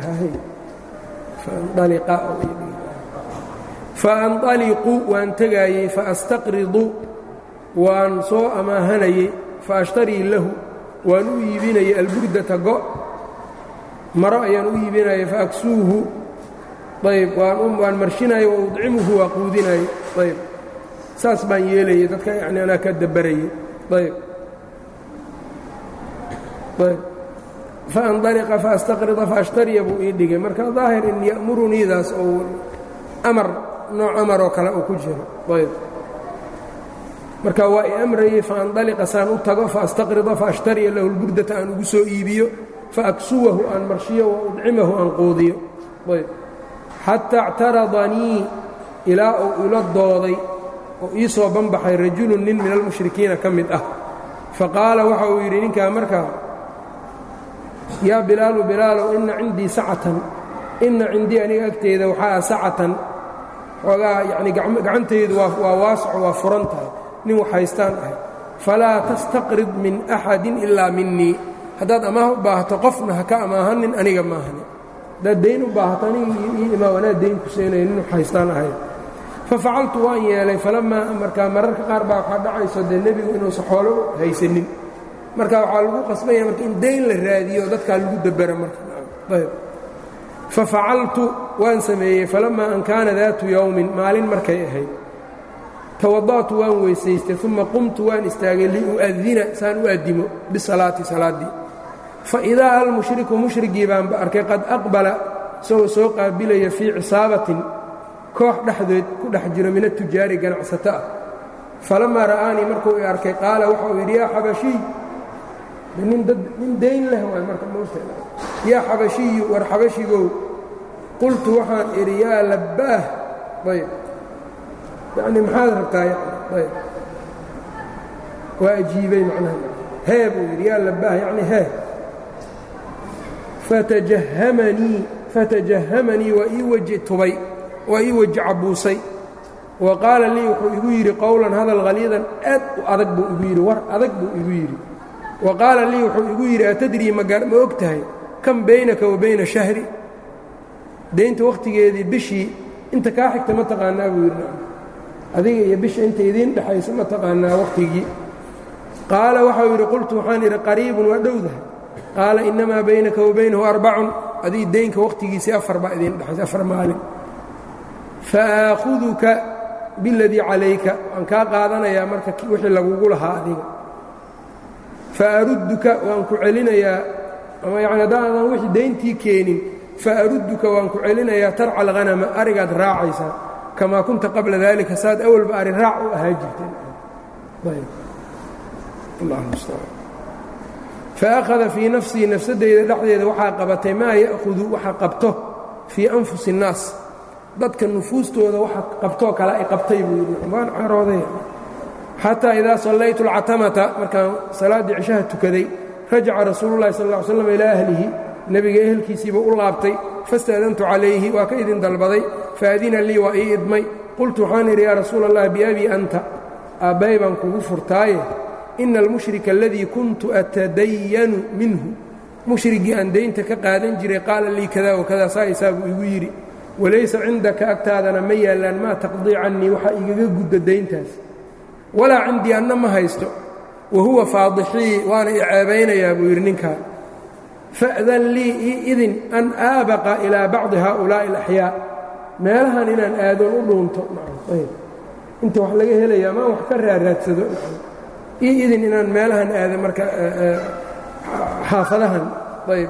faanطaliqu waan tegaayey faastaqridu waan soo amaahanayey faashtarii lahu waan u iibinayay alburdata go' maro ayaan u iibinayay faaksuuhu ayb waan marshinaya wa udcimuhu waa quudinayay ayb saas baan yeelayay dadka yani anaa ka dabarayay ayb faanطaliqa faastaqrida faashtariya buu ii dhigay marka daahir in ya'muruniidaas ou amar nooc amaroo kale uu ku jiro ayb marka waa i amrayey faanطaliqa saan u tago faastaqrida faashtariya lahu lburdata aan ugu soo iibiyo faaksuwahu aan marshiyo wa udcimahu aan quudiyo ayb xataa اctaradanii ilaa uu ila dooday oo ii soo banbaxay rajulu nin min almushrikiina ka mid ah faqaala waxa uu yidhi ninkaa markaa yaa bilaalu bilaalow inna cindii sacatan inna cindii aniga agteeda waxaa ah sacatan xoogaa yacni gacantaydu waa waasaco waa furan tahay nin wax haystaan ahay falaa tastaqrid min axadin ilaa minii haddaad amaah u baahato qofna ha ka amaahanin aniga maahani haddaad dayn u baahato aniga ii imaa anaa dayn ku seenaya nin wax haystaan ahay fafacaltu waan yeelay falammaa markaa mararka qaar baa waxaa dhacayso dee nebigu inuusan xoolo haysanin marka waxaa lagu qasbanya marka in dayn la raadiyo dadkaa lagu dabera markaayb fafacaltu waan sameeyey falammaa an kaana daatu yowmin maalin markay ahayd tawada'tu waan weysaystay uma qumtu waan istaagay liu'adina saan u addimo bisalaati salaaddii faidaa almushriku mushrigii baanba arkay qad aqbala isagoo soo qaabilaya fii cisaabatin koox dhexdeed ku dhex jiro min atujaari ganacsato ah falammaa ra'aanii markuu i arkay qaala waxauu yidhi yaa xabashiy nin dayn leh waay marka moogta yaa xabashiyu war xabashigow qultu waxaan idhi yaa labbaah ayb yacni maxaad rabtaa ayb waa ajiibay macnaha hee buu yidhi yaa labbaah yacni hee fatajahamanii fatajahamanii waa ii weji tubay waa ii weji cabuusay wa qaala lii wuxuu igu yidhi qowlan hadal haliidan aad u adag buu igu yidhi war adag buu igu yidhi wa qaala lii wuxuu igu yidhi atadrii ma og tahay kan baynaka wa bayna shahri daynta wakhtigeedii bishii inta kaa xigta ma taqaanaa buu yidhi adiga iyo bisha inta idiin dhexaysa ma taqaanaa wakhtigii qaala waxau yidhi qultu waxaan idhi qariibun waa dhowdahay qaala innamaa baynaka wa baynahu arbacun adii daynka wakhtigiisii afar baa idiin dhexaysa afar maalin fa aakhuduka biladii calayka waan kaa qaadanayaa marka wixii lagugu lahaa adiga fa arudduka waan ku celinayaa ama yacni haddaadan wixii dayntii keenin fa arudduka waan ku celinayaa tarca alghanama arigaad raacaysaa kamaa kunta qabla daalika saad awalba ari raac u ahaa jirteen faأkhada fii nafsii nafsadeyda dhexdeeda waxaa qabatay maa ya'hudu waxa qabto fii anfusi الnaas dadka nufuustooda waxa qabtoo kale ay qabtay buu yidhi waan carooday xataa idaa sallaytu اlcatamata markaan salaaddii cishaha tukaday rajaca rasuulu llahi sal ll slam ilaa ahlihi nebiga ehelkiisiiba u laabtay fastaadantu calayhi waa ka idin dalbaday faadina lii waa ii idmay qultu waxaan idhi yaa rasuula allah biabii anta aabbay baan kugu furtaaye ina almushrika aladii kuntu atadayanu minhu mushrigii aan daynta ka qaadan jiray qaala lii kada wakada saa isaabuu igu yidhi walaysa cindaka agtaadana ma yaallaan maa taqdii cannii waxaa igaga gudda dayntaas walaa cindii anna ma haysto wa huwa faadixii waana i ceebaynayaa buu yidhi ninkaa fa'dan lii ii idin an aabaqa ilaa bacdi haaulaa'i alaxyaa meelahan inaan aadoon u dhuunto inta wax laga helaya amaan wax ka raaraadsado ii idin inaan meelahan aado marka xaafadahan ayb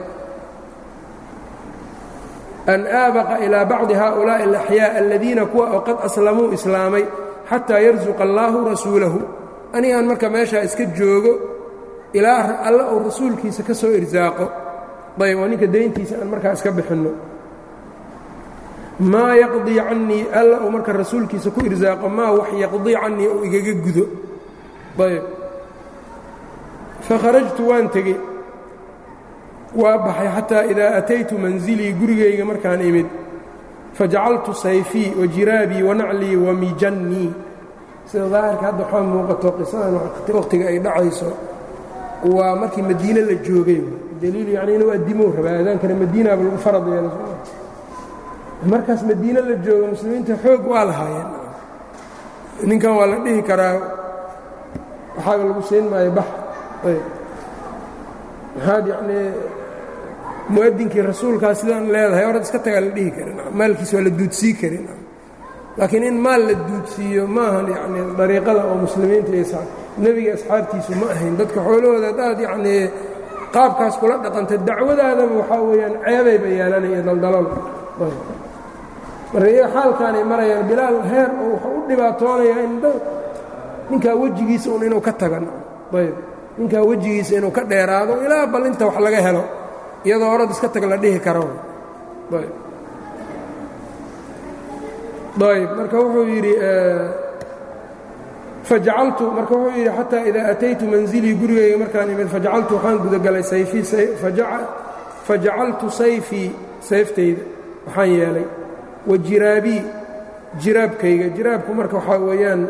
an aabaqa ilaa bacdi haaulaa'i alaxyaa aladiina kuwa oo qad aslamuu islaamay xataa yarsuqa allaahu rasuulahu anigaan marka meeshaa iska joogo ilaa alla uu rasuulkiisa ka soo irsaaqo ayb oo ninka dayntiisa aan markaa iska bixinno maa yaqdii cannii alla uu marka rasuulkiisa ku irsaaqo maa wax yaqdii cannii uu igaga gudo ayb fakharajtu waan tegey waa baxay xataa idaa ataytu mansilii gurigayga markaan imid fajacaltu sayfii wa jiraabii wa naclii wa mijannii sida daahirka hadda waxaa muuqato qisadan wakhtiga ay dhacayso waa markii madiine la joogay daliil yacni inuu addimow rabaa aadaankana madiinaaba lagu farad yeelay markaas madiine la joogo muslimiinta xoog waa lahaayeen ninkan waa la dhihi karaa waxaaga lagu siin maayo bax maxaad yacnii mu'adinkii rasuulkaa sidaan leedahay orad iska tagaa la dhihi karin maalkiis waa la duudsii karin laakiin in maal la duudsiiyo maahan yacnii dariiqada oo muslimiinta iyo nebiga asxaabtiisu ma ahayn dadka xoolahooda haddaad yacnii qaabkaas kula dhaqanta dacwadaadaba waxaa weeyaan ceebayba yeelanaya daldalool marka iyaga xaalkaanay marayaan bilaal heer oo wuxuu u dhibaatoonayaa in ninkaa wejigiisa un inuu ka tagan ayb ninkaa wejigiisa inuu ka dheeraado ilaa bal inta wax laga helo iyadoo orad iska tag la dhihi karo ayb marka wuxuu yidhi fajacaltu marka wuxuu yidhi xataa idaa ataytu manzilii gurigayga markaan imid fajacaltu waxaan gudagalay sayfii fajacaltu sayfii sayftayda waxaan yeelay wa jiraabii jiraabkayga jiraabku marka waxaa weeyaan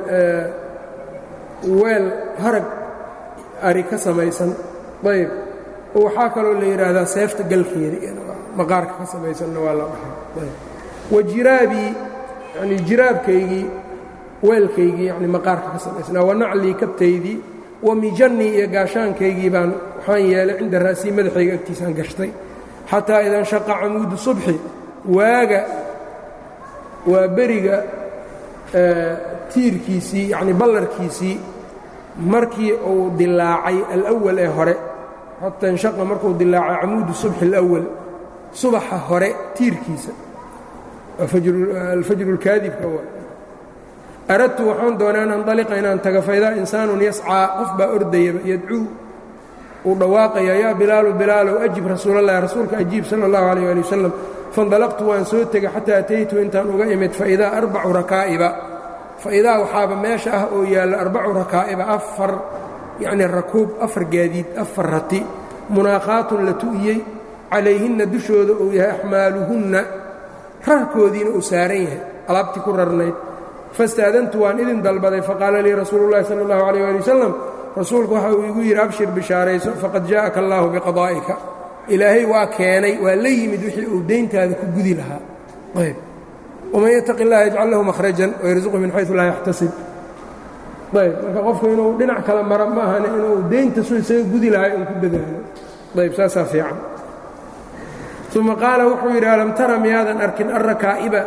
weel harag ari ka samaysan ayb oo waxaa kaloo la yidhaahdaa seefta galkeeda maqaarka ka samaysanna waa la dhahaa wa jiraabii yani jiraabkaygii weelkaygii yani maqaarka ka samaysnaa wa naclii kabtaydii wa mijannii iyo gaashaankaygii baan waxaan yeelay cinda ra'sii madaxayga agtiisaan gashtay xataa idan shaqa camuudu subxi waaga waa beriga tiirkiisii yacni ballarkiisii markii uu dilaacay alawal ee hore xataa inshaqa markuu dilaacay camuudu subxi alawal subaxa hore tiirkiisa alfajru اlkaadibka aradtu waxaan doonaa an andaliqa inaan taga faidaa insaanun yascaa qof baa ordayaba yadcuu uu dhawaaqaya yaa bilaalu bilaalow ajib rasuulallahi rasuulka ajiib sala اllahu alayh ali wasalam faindalaqtu waan soo tegay xataa ataytu intaan uga imid faidaa arbacu rakaa'iba faidaa waxaaba meesha ah oo yaalla arbacu rakaa'iba afar yacnii rakuub afar gaadiid afar rati munaakhaatun la tu'iyey calayhinna dushooda uu yahay axmaaluhunna rarkoodiina uu saaran yahay alaabtii ku rarnayd fastaadantu waan idin dalbaday faqaala lii rasuulu llahi sala allahu alayh ali wasalam rasuulku waxa uu igu yidhi abshir bishaarayso faqad jaa'aka allaahu biqadaa'ika ilaahay waa keenay waa la yimid wixii uu deyntaada ku gudi lahaa ayb waman yataqi اllaha yajcal lahu mahrajan wayarsuqu min xaysu laa yaxtasib ayb marka qofku inuu dhinac kala mara ma ahane inuu deynta su isaga gudi lahay uu ku dadaalo ayb saasaa fiican uma qaala wuxuu yidhi alam tara miyaadan arkin alrakaa'iba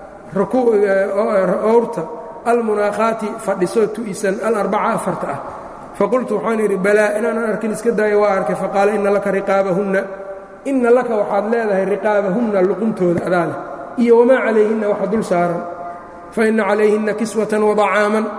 owrta almunaakhaati fadhisoo tu'isan alarbaca afarta ah faqultu waxaan idhi balaa inaanan arkin iska daayo waa arkay faqaala inna laka riqaabahunna inna laka waxaad leedahay riqaabahunna luquntooda adaa leh iyo wamaa calayhinna waxa dul saaran fa inna calayhinna kiswatan wadacaaman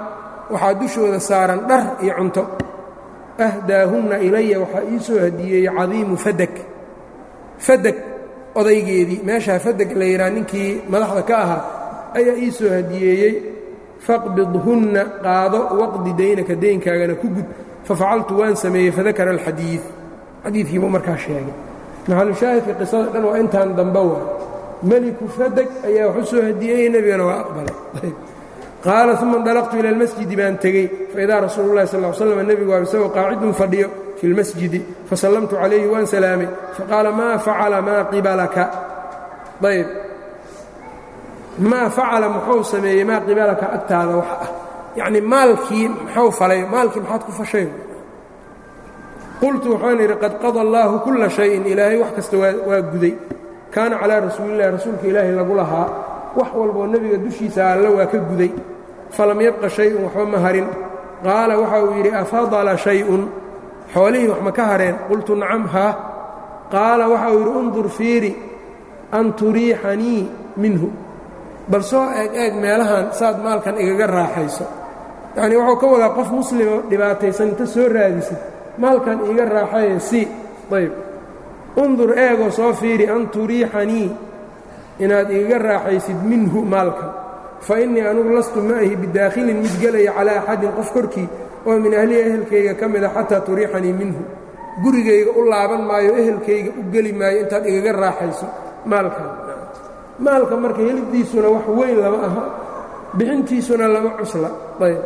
waxaa dushooda saaran dhar iyo cunto ahdaahunna ilaya waxaa ii soo hadiyeeyey cadiimu fadag fadag odaygeedii meeshaa fadag la yidhaha ninkii madaxda ka ahaa ayaa ii soo hadiyeeyey faqbidhunna qaado waqdi daynaka deynkaagana ku gud fafacaltu waan sameeyey fadakara alxadiid xadiidkiibuu markaa sheegay maxalushaahidka qisada dhan waa intaan dambe waa meliku fadag ayaa wax u soo hadiyeeyey nebigana waa aqbalay qaala uma indalaqtu ila almasjidi baan tegey faidaa rasuulu llahi sal l slam nebigu waa isagoo qaacidun fadhiyo fi lmasjidi fasallamtu calayhi waan salaamay faqaala maa facala maa qibalaka ayb maa facala muxuu sameeyey maa qibalaka agtaada wax ah yacnii maalkii muxuu falay maalkii maxaad ku fashay qultu waxaan idhi qad qada allaahu kulla shayin ilaahay wax kasta waa guday kaana calaa rasuulillahi rasuulka ilaahi lagu lahaa wax walboo nebiga dushiisa alla waa ka guday falam yabqa shay-un waxba ma harin qaala waxa uu yidhi afadala shay-un xoolihii wax ma ka hareen qultu nacam haa qaala waxa uu yidhi undur fiiri an turiixanii minhu bal soo eeg eeg meelahan saad maalkan igaga raaxayso yacnii wuxuu ka wadaa qof muslimo dhibaataysan inta soo raadisid maalkan iiga raaxaye si ayb undur eegoo soo fiiri an turiixanii inaad igaga raaxaysid minhu maalkan fa innii anugu lastu ma ahi bidaakhilin mid gelaya calaa axadin qof korkii oo min ahlihi ehelkayga ka mida xataa turiixanii minhu gurigayga u laaban maayo ehelkayga u geli maayo intaad igaga raaxayso maalkan maalka marka heliddiisuna wax weyn lama aha bixintiisuna lama cusla ayb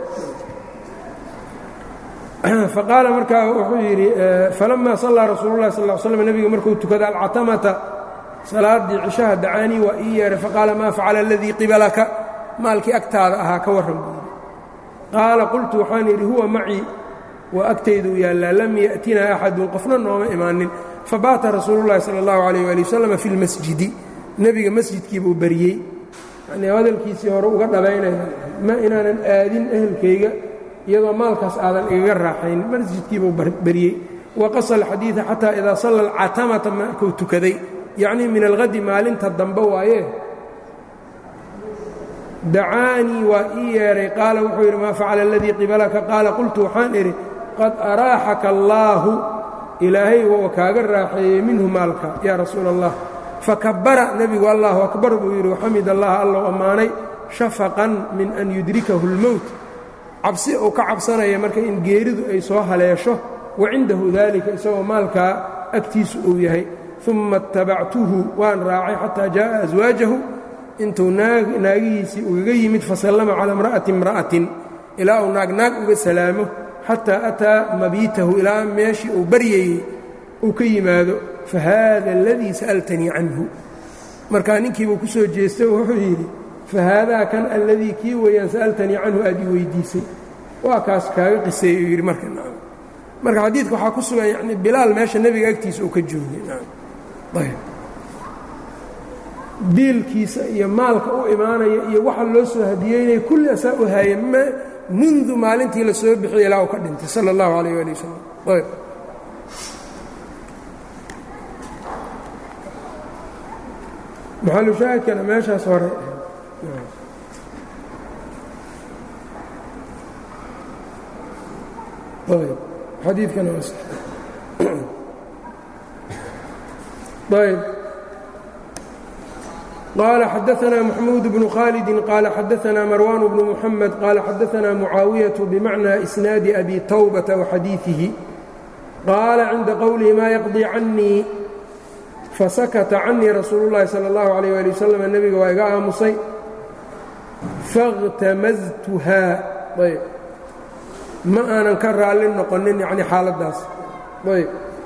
faqaala markaa wuxuu yidhi falammaa sallaa rasuulu llahi sal slam nebiga markuu tukada alcatamata salaaddii cishaha dacaanii waa ii yeedhay faqaala maa facala aladii qibalaka maalkii agtaada ahaa ka warran buu yidhi qaala qultu waxaan yidhi huwa macii waa agtayduu yaallaa lam ya'tinaa axadun qofna nooma imaanin fabaata rasuulu llahi sala allahu calayh waali wasalam fi lmasjidi nebiga masjidkiibuu bariyey yanii hadalkiisii hore uga dhabaynaya ma inaanan aadin ehelkayga iyadoo maalkaas aadan igaga raaxaynin masjidkiibuu bariyey waqasa alxadiida xataa idaa salla alcatamata markuu tukaday yacnii min alhadi maalinta dambe waaye dacaanii waa ii yeedhay qaala wuxuu yidhi maa facala aladii qibalaka qaala qultu waxaan idhi qad araaxaka allaahu ilaahay waa kaaga raaxeeyey minhu maalka yaa rasuula allah fakabara nebigu allahu akbar buu yidhi waxamid allaha allow ammaanay shafaqan min an yudrikahu اlmowt cabsi uu ka cabsanaya marka in geeridu ay soo haleesho wa cindahu daalika isagoo maalkaa agtiisu uu yahay uma اtabactuhu waan raacay xataa jaaءa aswaajahu intuu naagihiisii ugaga yimid fasallama calى imra'ati imra'atin ilaa uu naag naag uga salaamo xataa ataa mabiitahu ilaa meeshii uu baryayey uu ka yimaado fahaada aladii sa'altanii canhu markaa ninkiibuu ku soo jeestay oo wuxuu yidhi fahaadaa kan alladii kii weeyaan sa'altanii canhu aad ii weydiisay waa kaas kaaga qiseey uu yidhi marka nacam marka xadiidka waxaa ku sugan yacni bilaal meesha nebiga agtiisa uu ka joogay nacam ayb biilkiisa iyo maalka u imaanaya iyo waxa loo soo hadiyeynaya kulli asaa u haaya m mundu maalintii la soo bixiyay ilaa uu ka dhintay sala allahu calayh waali wasalam ayb maxalushaahidkana meeshaas hore ayb xadiidkana waa ayb قال xدثنا محمود بن khالد قال xدثنا مروان بن محمد قال xدثنا معاaوية بمعنى إسناaد أبي توبة وxadيiثه قال عنda qwله ma يقضي عني فسكت عني رsuuل اللhi صلى الله عليه ولي وسلم نبga waa iga aamusay فاغتمزتها ayb ma aanan ka raali noqonin yani xaaladaas ayb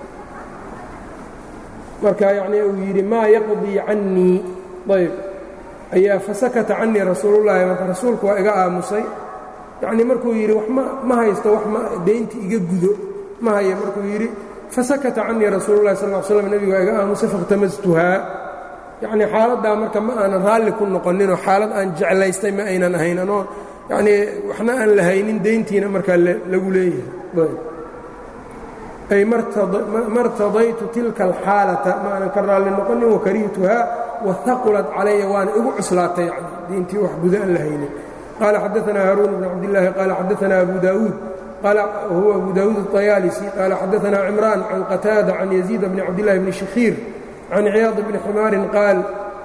marka yani uu yidhi ma يقضي عني ayb ayaa fasakata canii rasuulullaahi marka rasuulku waa iga aamusay yacnii markuu yidhi wax ma ma haysto wax ma deynti iga gudo ma haya markuu yidhi fasakata canii rasuululahi sal l slam nebigu waa iga aamusay fakhtamastuhaa yacnii xaaladdaa marka ma aanan raalli ku noqoninoo xaalad aan jeclaystay ma aynan ahayn anoo yacnii waxna aan la haynin deyntiina markaa lagu leeyahay ay martadaytu tilka alxaalata ma aanan ka raalli noqonin wakarihtuhaa wahaqulat calaya waana igu cuslaatay yani diintii wax guda aan la haynin qaala xadaanaa haaruun bn cabdillaahi qaala xadaanaa abu daawuud huwa abu daawuud الطayaalisi qaala xadaanaa cimraan can qataada can yaziid bni cabdillahi bni shakhiir can ciyaad bni ximaarin qaal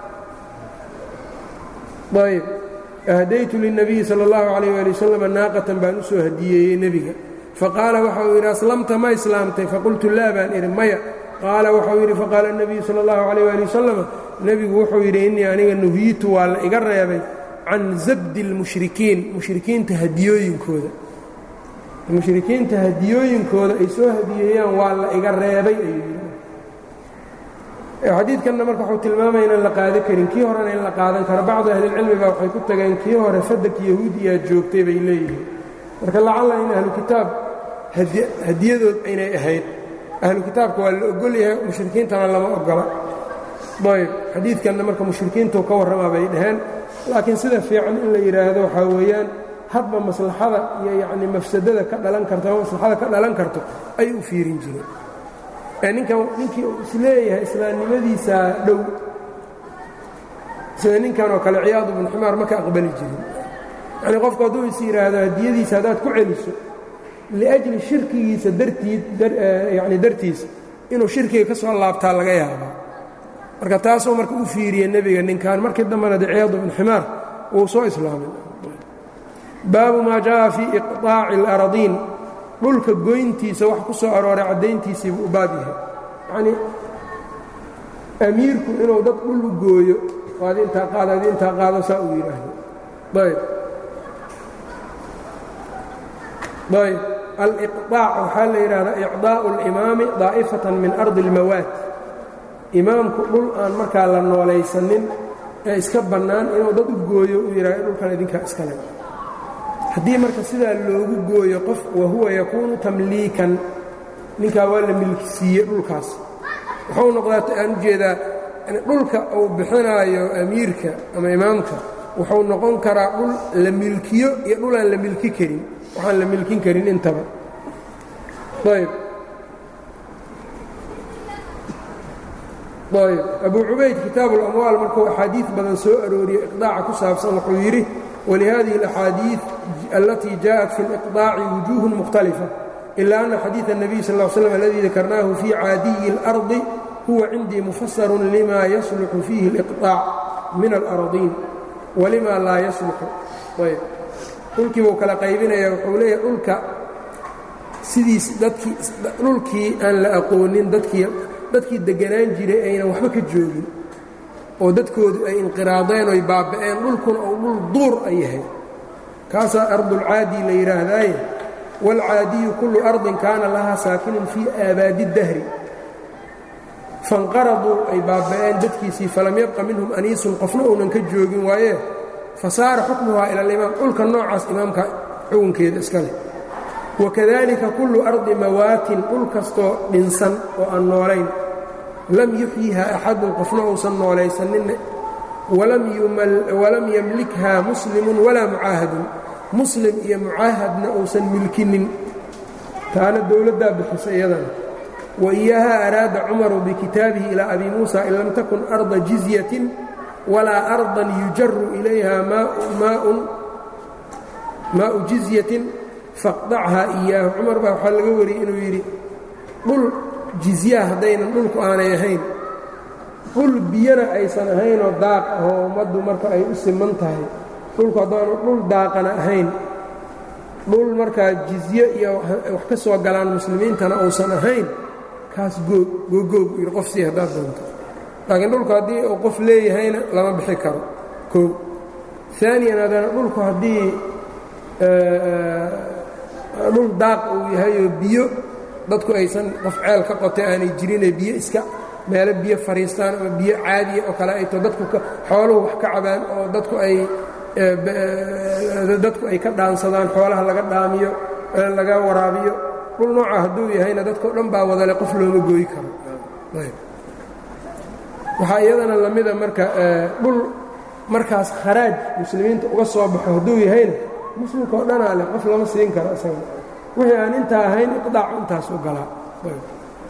ayb ahdaytu lلnabiyi salى اllahu عalayh ali wasalam naaqatan baan u soo hadiyeeyey nebiga faqaala waxa uu yidhi aslamta ma islaamtay faqultu laa baan idhi maya qaala waxau yidhi faqaala الnabiyu salى اllahu عalayh ali wasalam nebigu wuxuu yidhi innii aniga nuhiyitu waa la iga reebay can zabdi اlmushrikiin mushrikiinta hadiyooyinkooda mushrikiinta hadiyooyinkooda ay soo hadiyeeyaan waa la iga reebay ayuu yidhi xadiidkanna marka wuxuu tilmaamaya inaan la qaada karin kii horena in la qaadan karo bacdu ahlilcilmi baa waxay ku tageen kii hore fadak yahuudiyaa joogtay bay leeyihiin marka lacalla in ahlu kitaab hadiyadood aynay ahayd ahlu kitaabka waa la ogol yahay mushrikiintana lama ogola ayb xadiidkanna marka mushrikiintuu ka warramaa bay dhaheen laakiin sida fiican in la yidhaahdo waxaa weeyaan hadba maslaxada iyo yacni mafsadada ka dhalan karto ama maslaxada ka dhalan karto ay u fiirin jireen ninkan ninkii uu isleeyahay islaamnimadiisaa dhow sida ninkan oo kale ciyaadu bnu ximaar ma ka aqbali jirin yacnii qofku hadduu is yidhaahdo hadiyadiisa haddaad ku celiso liajli shirkigiisa dartiid yacni dartiisa inuu shirkiga ka soo laabtaa laga yaabaa marka taasuu marka u fiiriye nebiga ninkan markii dambena de ciyaadu bnu ximaar wuu soo islaamay baabu maa jaءa fii iqطaaci اlaradiin dhulka goyntiisa wax ku soo arooray caddayntiisii buu u baab yahay yacnii amiirku inuu dad dhul u gooyo oo ad intaa qaado ad intaa qaado saa uu yidhaahdo ayb ayb aliqطaac waxaa la yidhahdaa icdaaءu اlimaami daa'ifatan min ardi اlmawaad imaamku dhul aan markaa la noolaysanin ee iska bannaan inuu dad u gooyo uu yidhahdo dhulkan idinkaa iskale haddii marka sidaa loogu gooyo qof wahuwa yakuunu tamliikan ninkaa waa la milkisiiye dhulkaas wuxuu noqdaa aan ujeedaa dhulka uu bixinaayo amiirka ama imaamka wuxuu noqon karaa dhul la milkiyo iyo dhulaan la milki karin waxaan la milkin karin intaba ayb ayb abu cubayd kitaabu اlamwaal markuu axaadiid badan soo arooriyo iqdaaca ku saabsan wuxuu yidhi ولhذه الأxاadيiث التي جاءت في الإقطاع وجوه مختلفة إلا أن xadيiث النبي صلى اه علي وسلم الذي ذكرناه في عاadي الأرض هو عندي مفسر لma يصلح فيه الإقطاع من الأرضين ولma laa يصلح dhulkii buu kala qaybinaya wuxuu leeyahy dhulka sidiis dadkii dhulkii aan la aqoonin dadkii dadkii deganaan jiray aynan waxba ka joogin oo dadkoodu ay inqiraadeen oy baaba'een dhulkuna uu dhul duur ay yahay kaasaa ardulcaadi la yidhaahdaaye waalcaadiyu kullu ardin kaana lahaa saakinun fii aabaadi dahri fanqaraduu ay baaba'een dadkiisii falam yabqa minhum aniisun qofna uunan ka joogin waaye fasaara xukmuhaa ila alimaam dhulka noocaas imaamka xukunkeeda iska leh wakadalika kullu ardi mawaatin dhul kastoo dhinsan oo aan noolayn lam yuxyiha axadun qofna uusan noolaysaninne walam yamlikha muslimun walaa mucaahadun muslim iyo mucaahadna uusan milkinin taana dowladdaa bixisa iyadana wa iyaaha araada cumaru bikitaabihi ilaa abi muusa in lam takun arda jizyatin walaa ardan yujaru ilayha maau jizyatin faqdachaa iyaahu cumar baa waxaa laga wariyey inuu yidhi dhul jizyaa haddaynan dhulku aanay ahayn dhul biyana aysan ahaynoo daaq ahoo ummaddu marka ay u siman tahay dhulku haddaanu dhul daaqana ahayn dhul markaa jizye iyo wax ka soo galaan muslimiintana uusan ahayn kaas googoogu yidhi qof sii haddaad doonto laakiin dhulku haddii uu qof leeyahayna lama bixi karo koo aaniyan haddana dhulku haddii dhul daaq uu yahayoo biyo dadku aysan qof ceel ka qotay aanay jirinee biyo iska meelo biyo fariistaan ama biyo caadiya oo kale ay to dadku xooluhu wax ka cabaan oo dadku ay dadku ay ka dhaansadaan xoolaha laga dhaamiyo laga waraabiyo dhul nooca hadduu yahayna dadkao dhan baa wadale qof looma gooyi karo waxaa iyadana lamida marka dhul markaas kharaaj muslimiinta uga soo baxo hadduu yahayna muslimka oo dhanaa leh qof lama siin karo isaga wixii aan intaa ahayn iqdaacu intaas u galaa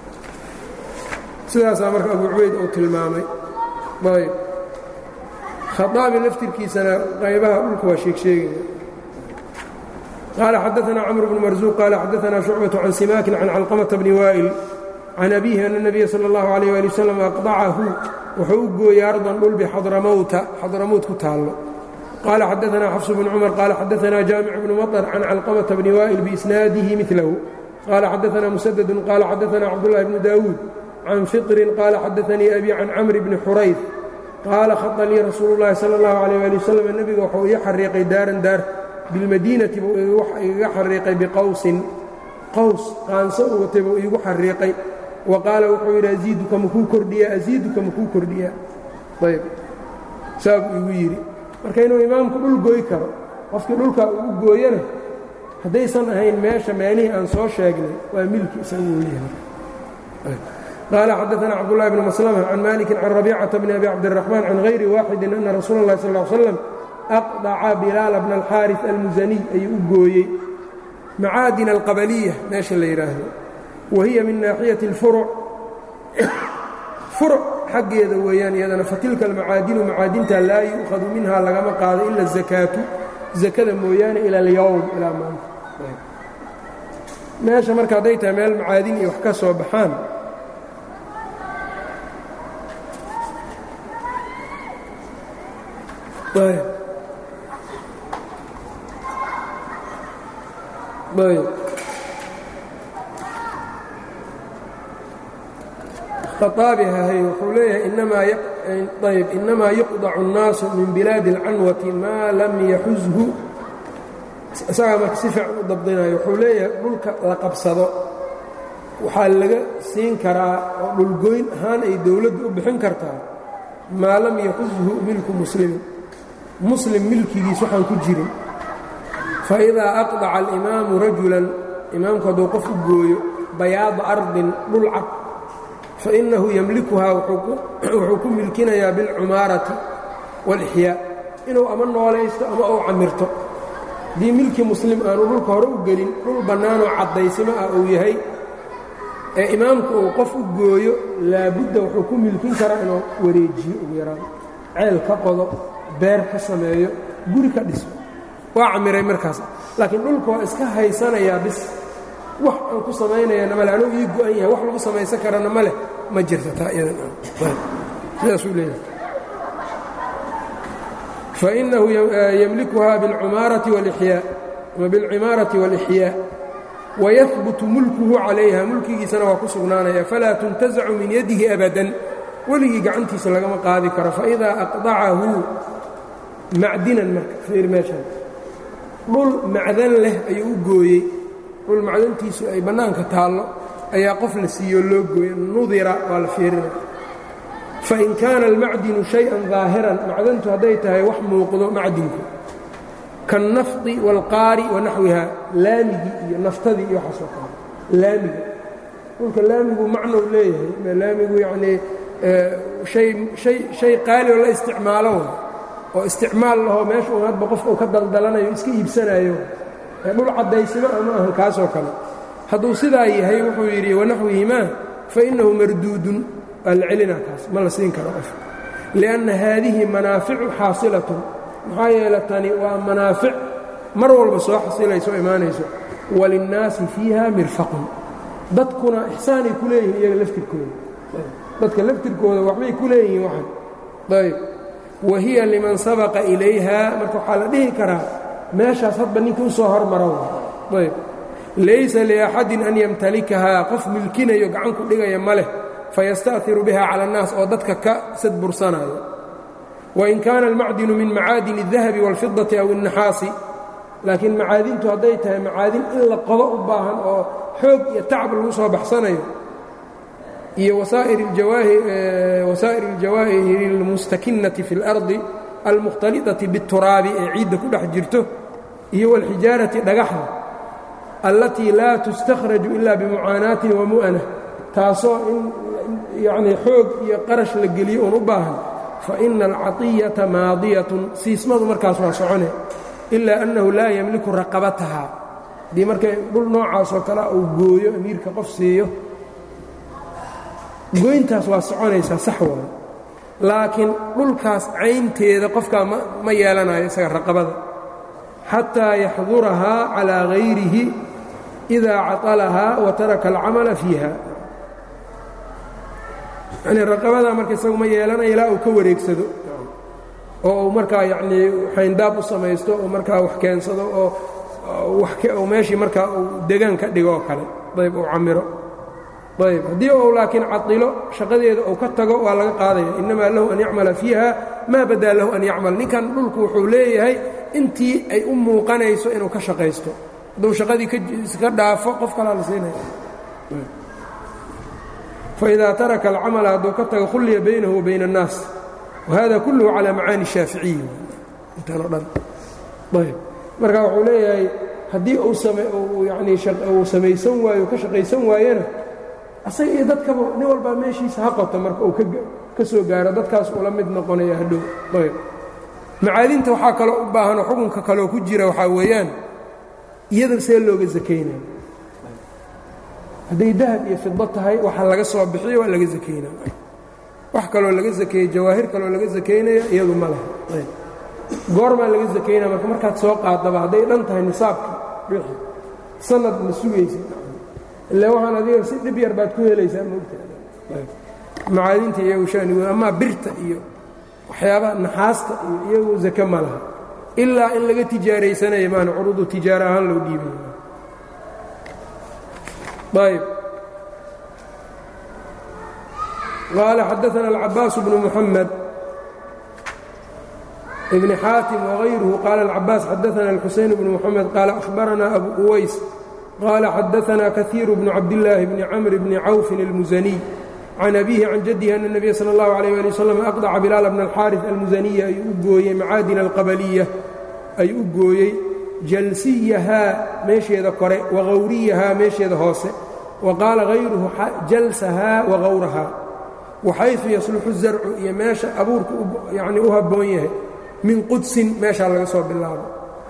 sidaasaa marka abu cubayd uu tilmaamay ayb khaaabi laftirkiisana qaybaha dhulka waa sheegsheegaya qaala xadaثna cmr bn marزuq qaala xadaثna شhucbaة can simaakin can calqmةa bni waa'il can abihi ana الnabiya salى اllahu عalيه ali wslam aqdacahu wuxuu u gooyey ardan dhul bixadramowta xadramowt ku taallo qaala xadaثna xafs bn cumar qaala xadaثna jaamic bnu maطr can calqmةa bni waa'il biisnaadihi milahu qaala xadaثna musaddu qaala xadaثna cabdالlahi bnu dawuud can fiطrin qaala xadaثanii abi can camr bni xurayr qaala khada lii rasuulu اllahi salى اllahu عalيه ali wslam nebiga wuxuu ii xariiqay daaran daar bilmadiinati buu igaga xariiqay biqowsin qaws qaanso u watay buu iigu xariiqay wa qaala wuxuu yidhi asiiduka makuu kordhiyaa asiiduka makuu kordhiyaa ayb saa buu igu yidhi marka inuu imaamku dhul gooy karo qofkii dhulkaa ugu gooyana haddaysan ahayn meesha meelihii aan soo sheegnay waa milki isaguu leeyahay qaala xadaثna cabdالlahi bn maslma can maliki can rabيcaةa bni abi cabdالرaحman can غayri waaxidi ana rasuula اllahi sal ا slam aqdaca bilaala bna alxaariث almusaniy ayuu u gooyey macaadin alqabaliya meesha la yidhaahdo wa hiya min naaxiyati اlfuruc furuc xaggeeda weeyaan iyadana fatilka almacaadinu macaadinta laa yu'khadu minha lagama qaado ila الzakaatu zakada mooyaane ila اlyowm ilaa maanta meesha marka hadday tahay meel macaadin iyo wax ka soo baxaan khaaabi hahay wuxuu leeyahay ayb inamaa yuqdacu الnaasu min bilaadi اlcanwati maa lam yaxushu isagaa marka si fiican u dabdinayo wuxuu leeyahay dhulka la qabsado waxaa laga siin karaa oo dhulgoyn ahaan ay dowladdu u bixin kartaa maa lam yaxushu milku muslimin muslim milkigiis waxaan ku jirin faidaa aqdaca alimaamu rajulan imaamku hadduu qof u gooyo bayaada ardin dhul cad fainahu yemlikuhaa wuxuu ku milkinayaa bilcumaarati wاlixyaa inuu ama noolaysto ama uu camirto haddii milki muslim aanu dhulka hore u gelin dhul bannaanoo caddaysimo ah uu yahay ee imaamku uu qof u gooyo laabudda wuxuu ku milkin karaa inuu wareejiyo ugu yaraan ceel ka qodo beer ka sameeyo guri ka dhiso waa camiray markaas laakiin dhulka waa iska haysanayaa bis wax aan ku samaynayana male anuu ii go-an yahay wax lagu samaysan karana ma leh ma jirta taa iyadansidaasuu leeyahay fainahu yemlikuhaa biاlcumaarati wاlixyaa ama biاlcimaarati wاlixyaa wayahbutu mulkuhu calayha mulkigiisana waa ku sugnaanaya falaa tuntazacu min yadihi abadan weligii gacantiisa lagama qaadi karo faidaa aqdacahu macdinan marka fiir meeshan dhul macdan leh ayuu u gooyey dhul macdantiisu ay bannaanka taallo ayaa qof la siiyoo loo gooye nudira waa la fiirina fain kaana almacdinu shay-an daahiran macdantu hadday tahay wax muuqdo macdinku kaالnafdi wاlqaari wanaxwiha laamigii iyo naftadii iyo waxaasoo kale laamiga dhulka laamigu macnou leeyahay laamigu yacnii hay qaali oo la isticmaalo oo isticmaal lahoo meesha un hadba qofka uu ka daldalanayo iska iibsanayo dhul caddaysimo ama ahan kaasoo kale hadduu sidaa yahay wuxuu yidhi wanaxwihimaa fainahu marduudun waa la celinaa kaas ma la siin karo qof lianna haadihi manaaficu xaasilatun maxaa yeele tani waa manaafic mar walba soo xasilayso o imaanayso walinnaasi fiiha mirfaqun dadkuna ixsaanay ku leeyihiin iyaga laftirkooda dadka laftirkooda waxbay ku leeyihiin waxan ayb wa hiya liman sabaqa ilayha marka waxaa la dhihi karaa meeshaas hadba ninka u soo hormaro ayb laysa liaxadin an yamtalikahaa qof milkinayo gacanku dhigaya ma leh fayasta'hiru biha cala annaas oo dadka ka sadbursanayo wain kaana almacdinu min macaadin الdahabi wاlfidati aw الnaxaasi laakiin macaadintu hadday tahay macaadin in la qodo u baahan oo xoog iyo tacab lagu soo baxsanayo iyo wasaa'ir اljawaahiri اlmustakinati fi اlardi almukhtaliطati bالturaabi ee ciidda ku dhex jirto iyo wاlxijaarati dhagaxda allatii laa tustakhraju ila bimucaanaatin wamu'ana taasoo in yanii xoog iyo qarash la geliyo uun u baahan faina alcaطiyata maadiyatun siismadu markaas waa socone ilaa annahu laa yemliku raqabataha haddii markay dhul noocaasoo kale uu gooyo amiirka qof siiyo goyntaas waa soconaysaa sax waayo laakiin dhulkaas caynteeda qofkaa ma yeelanayo isaga raqabada xataa yaxdurahaa calaa hayrihi idaa caطalahaa wa taraka alcamala fiiha yanii raqabadaa marka isagu ma yeelanayo ilaa uu ka wareegsado oo uu markaa yacnii xayndaab u samaysto oo markaa wax keensado oo meeshii markaa uu degaan ka dhigo oo kale ayb uu camiro ayb haddii uu laakiin cadilo shaqadeeda uu ka tago waa laga qaadaya innamaa lahu an yacmala fiiha maa badaa lahu an yacmal ninkan dhulku wuxuu leeyahay intii ay u muuqanayso inuu ka shaqaysto hadduu shaqadii ka dhaafo qof kalaa la siinaya faidaa taraka alcamala hadduu ka tago khulliya baynahu wa bayna الnaas wahada kulluhu calaa macaani shaaficiyi intaan o dhan ayb marka wuxuu leeyahay haddii uu yani uu samaysan waayo ka shaqaysan waayena asaga iyo dadkaba nin walbaa meeshiisa ha qota marka uu ka soo gaaro dadkaas ula mid noqonaya hadhow ayb macaadinta waxaa kaloo u baahanoo xukunka kaloo ku jira waxaa weeyaan iyada see looga sakaynaya hadday dahab iyo fido tahay waxa laga soo bixiyo waa laga sakaynaya wax kaloo laga sakeeyey jawaahir kaloo laga sakaynaya iyadu ma laha ayb goormaa laga sakaynaya marka markaad soo qaadaba hadday dhan tahay nisaabka bixi sanad ma sugaysa ila waxaan adiga si dhib yar baad ku helaysaa moogtamacaadinta iyagu shanigood amaa birta iyo waxyaabaha naxaasta iyo iyagu zake ma laha ilaa in laga tijaaraysanaya maana curudu tijaara ahaan loo dhiibay ayb qaala xadaana alcabaas bnu muxamed ibni xaatim wغayruhu qaala alcabaas xadaana alxuseyn bnu muxamed qaala ahbaranaa abu uways qال xadaثna kaثيir بن cabdاللaahi بn cmr بn cawفin الmuزني can أbihi can jadihi أن النبya slى الlaه عalيه alي wsلم أqdca bilaal bn الxاariث almuزaniya ayuu u gooyey macaadin alqabaliya ayuu u gooyey jalsiyahaa meesheeda kore wagawriyahaa meesheeda hoose wa qaala غayruhu jalsahaa wagawrahaa waxayثu yasluxu الزarcu iyo meesha abuurku yani u haboon yahay min qudsin meeshaa laga soo bilaabo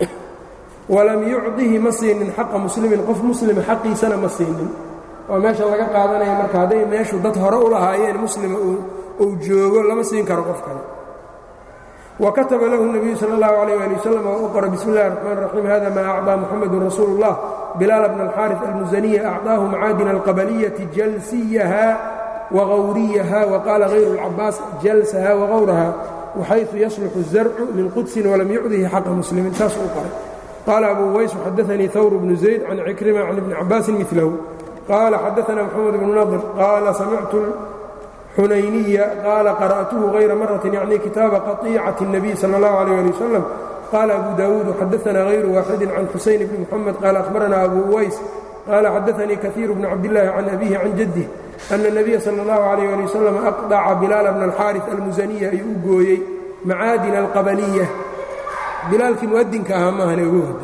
walam yucdihi ma siinin xaqa muslimin qof muslima xaqiisana ma siinin oo meesha laga qaadanaya marka hadday meeshu dad hore u lahaayeen muslima uu joogo lama siin karo qof kale wa kataba lahu الnabiyu salى اllahu عalيh ali wasalam oo u qora bismi اllahi الرaxmaan الraxiim hada ma acطىa muxamadu rasuulu الlah bilaal bn اlxaariث almusaniya acطaahu macaadin alqabaliyati jalsiyaha wagawriyaha waqaala غayru اlcabaas jalsaha wagawraha waxayثu yasluxu الzarcu min qudsin walam yucdihi xaqa muslimin saas u qoray qال أbو uways xadaثnii hwr بن زayd can cikrima can iبni cabاasi miثlahu qaala xadaثna mxamed بن naضr qaala samictu xunayniya qaala qarأtuhu غayra maraة yacni kitaaba qaطيicaة النabiy salى الlaه عalيه alي wsلم qaala abu dawuud xadaثna غayru waaxidi can xusayn bni mxamed qaala أhbarana abu uways qaala xadaثnii kaثيir bn cabdالlahi can abihi can jadih أna النabiya salى الlaه عalيه alي wsلم أqdca bilaal bn الxاariث almusaniya ayuu u gooyey macaadin الqabalية bilaalkii muadinka ahaa maahane ugu wada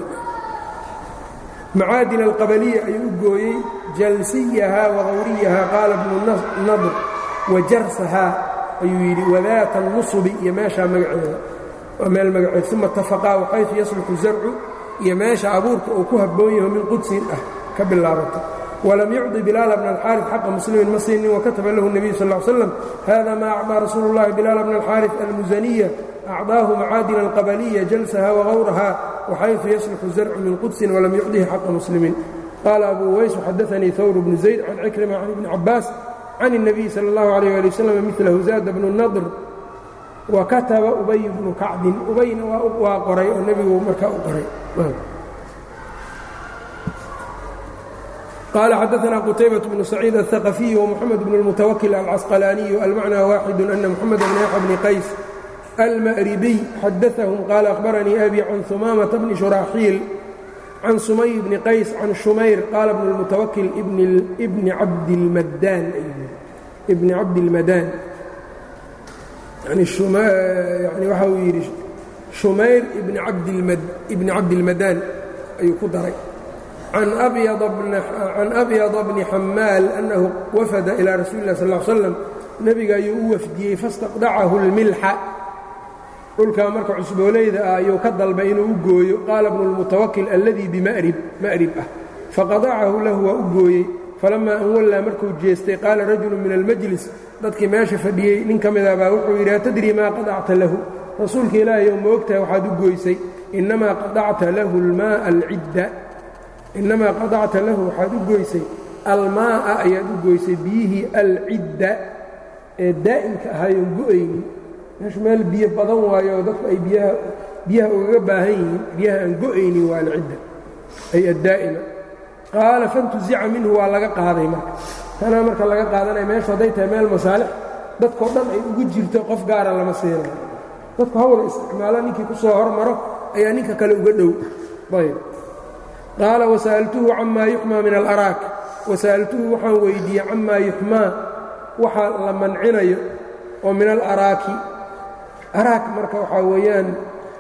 macaadin alqabaliya ayuu u gooyey jalsiyahaa wagawriyahaa qaala bnu nadr wajarsahaa ayuu yidhi wadaata nusubi iyo meeshaa magaceeda waa meel magaceed uma tafaqaa waxaysu yasluxu zarcu iyo meesha abuurka uu ku habboon yaho min qudsin ah ka bilaabata walam yucdi bilaala bna alxaariث xaqa muslimin ma siinin wakataba lahu الnabiyu sal ا l slam hada ma acطىa rasuulu اllahi bilaala bna alxaariث almusaniya أcطaahu macaadin alqabaliya jalsaha wagawraha waxayثu yasluxu zarcu min qudsin walam yucdihi xaqa muslimiin qaala abu uways xadaثanii hawr bnu zayd can cikrima can ibni cabaas can الnabiy salى اllahu عalيh ali wslam milahu zaada bnu nadr wakataba ubay bnu kacbin ubayna waa qoray oo nebigu markaa u qoray qال xadaثna qتaybaة بن سacيid الثaqفي ومحamed بن الmتwkل الcasqلانiي almacnى waaxid أna mحamed بن yaحya بن qays almأribiy xadaثahم qaal أhbaranii أbي can ثumaamaةa bni شhuraaxiil can sumay bni qays can shumayr qaala bn الmتwkل bni cabdilmadaan ibni cabdilmadaan yani waxa uu yidhi shumayr ibni cabdilmadaan ayuu ku daray can abyada bni xamaal annahu wafada ilaa rasuuli lah sal slam nebiga ayuu u wafdiyey fastaqdacahu اlmilxa dhulkaa marka cusboolayda ah ayuu ka dalbay inuu u gooyo qaala bnu اlmutawakil alladii bimarib ma'rib ah faqadacahu lahu waa u gooyey falamaa an wallaa markuu jeestay qaala rajulu min almajlis dadkii meesha fadhiyey nin ka mida baa wuxuu yidhi atadri maa qadacta lahu rasuulka ilaahay ou moogtahay waxaad u goysay innamaa qadacta lahu almaaa alcidda innamaa qadacta lahu waxaad u goysay almaa'a ayaad u goysay biyihii alcidda ee daa'imka ahaayoon go-aynin meeshu meel biyo badan waayo dadku ay biyaha biyaha ugaga baahan yihiin biyaha aan go-aynin waa alcidda ay addaa'ima qaala fantuzica minhu waa laga qaaday marka tanaa marka laga qaadanaya meeshu hadday tahay meel masaalix dadkao dhan ay ugu jirto qof gaara lama siinayo dadku hawla isticmaalo ninkii ku soo hormaro ayaa ninka kale uga dhow ayb qaala wasa'altuhu camaa yuxmaa min alaraak wasa'altuhu waxaan weydiiyey camaa yuxmaa waxa la mancinayo oo min alaraaki araak marka waxaa weeyaan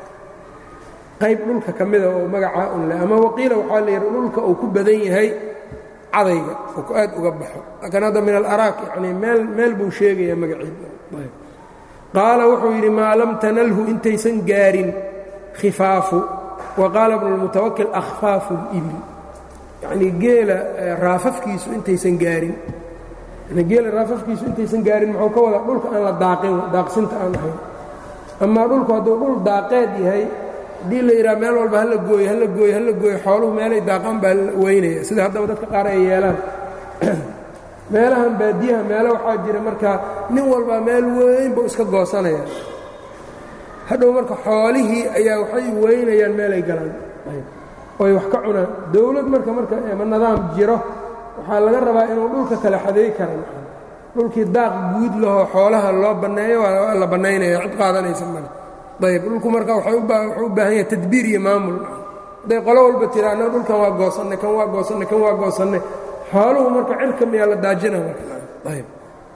qayb dhulka ka mida oo magacaa un leh ama waqiila waxaa la yidhi dhulka uu ku badan yahay cadayga oo ku aad uga baxo laakiin hadda min alaraak yacnii meel meel buu sheegaya magaciida qaala wuxuu yidhi maa lam tanalhu intaysan gaarin khifaafu wa qaala bnu lmutawakil akhfaafu اlibil yacnii geela raafafkiisu intaysan gaarin geela raafafkiisu intaysan gaarin muxuu ka wadaa dhulka aan la daaqin daaqsinta aan ahayn amaa dhulku hadduu dhul daaqeed yahay haddii la yidhaha meel walba hala gooyo hala gooyo hala gooyo xooluhu meelay daaqaan baa weynaya sida haddaba dadka qaar ay yeelaan meelahan baadiyaha meelo waxaa jira markaa nin walbaa meel weyn buu iska goosanaya hadhow marka xoolihii ayaa waxay weynayaan meelay galaan oy wax ka cunaan dowlad marka marka ma nidaam jiro waxaa laga rabaa inuu dhulka kale xadeey kara dhulkii daaq guud lahoo xoolaha loo banneeyo waa la bannaynaya cid qaadanaysa male ayb dhulku marka wuxuu u baahan yahay tadbiir iyo maamul hadday qolo walba tira annaga dhulkan waa goosannay kan waa goosannay kan waa goosannay xooluhu marka cirka miyaa la daajina marayb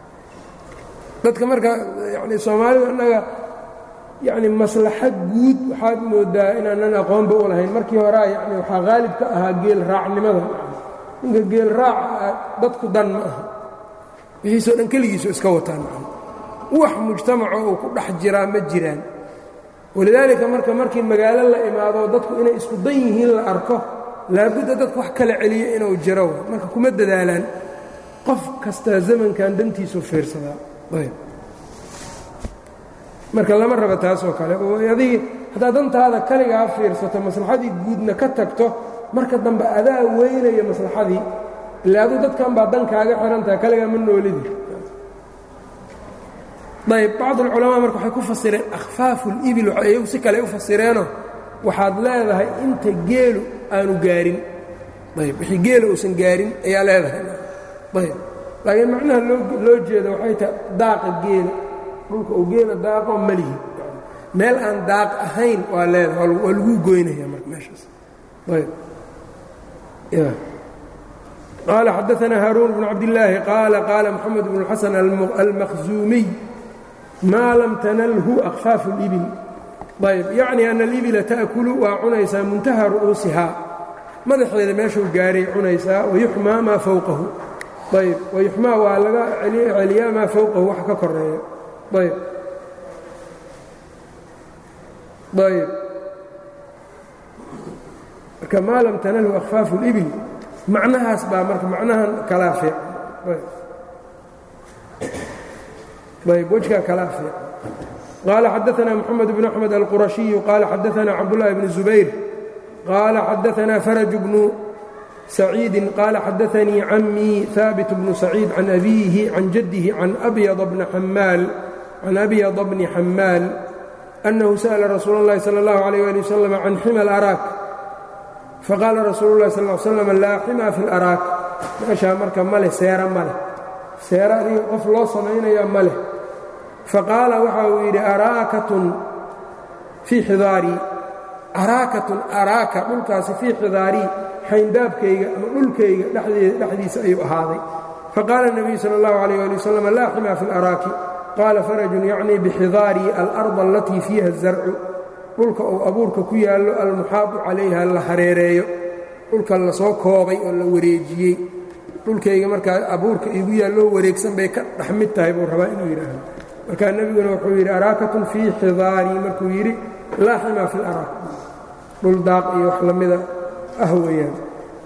dadka marka yani soomaalidu annaga yacni maslaxa guud waxaad moodaa inaanan aqoonba u lahayn markii horea yani waxaa qaalib ka ahaa geel raacnimada ninka geel raaca dadku dan ma aha wixiisoo dhan keligiisu iska wataan wax mujtamaco uu ku dhex jiraa ma jiraan walidaalika marka markii magaalo la imaado dadku inay isku dan yihiin la arko laabudda dadku wax kala celiyo inuu jiro marka kuma dadaalaan qof kastaa zamankan dantiisu fiirsadaa marka lama raba taasoo kale adigi haddaad dantaada kaligaa fiirsato maslaxadii guudna ka tagto marka dambe adaa weynaya maslaxadii ila aduu dadkan baa dan kaaga xihantaha kaligaa ma noolidi ayb bacd alculamaa marka waxay ku fasireen akhfaafu اlibil iyagu si kale u fasireenoo waxaad leedahay inta geelu aanu gaarin ayb wixii geela uusan gaarin ayaa leedahay ayb laakiin macnaha loo jeedo waxay tahay daaqa geela dhulka uu geela daaqo malihi meel aan daaq ahayn waa leedahay waa laguu goynaya marka meeshaas ayb qaala xadaثna haaruun bnu cabdillaahi qaala qaala moxamed bnu xasan almakhzuumiy maa lam tanalhu akfaafu اlibil ayb yacni ana alibila ta'kulu waa cunaysaa muntaha ru'uusihaa madaxeeda meeshuu gaaray cunaysaa wayuxmaa maa fowqahu ayb wayuxmaa waa laga celiyaa maa fowqahu wax ka koreeya ayb ayb marka maa lam tanalhu akfaafu اlibil macnahaas baa marka macnahan kalaa fiican ayb wejgaa kalaa fiican qaala xadaثna mxamed bn axmed alqurashiyu qaala xadaثna cabdالlahi bn zubayr qaala xadaثna faraj bnu saciidi qaala xadaثanii camii haabit bnu saciid can abiihi can jadihi can abyada bni xamaal أnnahu sأla rasuul اllahi salى اllahu عalيه ali waslm can xima اlaraak faqaala rasuulu اllahi sal slm laa xima fi اlaraak meeshaa marka ma leh seera ma leh seera adiga qof loo samaynaya ma leh faqaala waxa uu yidhi araakatun fii xidaarii araakatun araaka dhulkaasi fii xidaarii xayndaabkayga ama dhulkayga dhexdiisa ayuu ahaaday faqaala الnabiyu salى اllahu عalيh ali waslm laa xima fi اlaraaki qaala farajun yacnii bixidaarii alarda alatii fiiha الzarcu dhulka uu abuurka ku yaallo almuxaadu calayha la hareereeyo dhulka lasoo koobay oo la wareejiyey dhulkayga markaa abuurka iigu yaalloo wareegsan bay ka dhex mid tahay buu rabaa inuu yidhaahdo markaa nebiguna wuxuu yidhi araakatun fii xidaarii markuu yidhi laa ximaa fi laraak dhul daaq iyo wax lamida ah weeyaan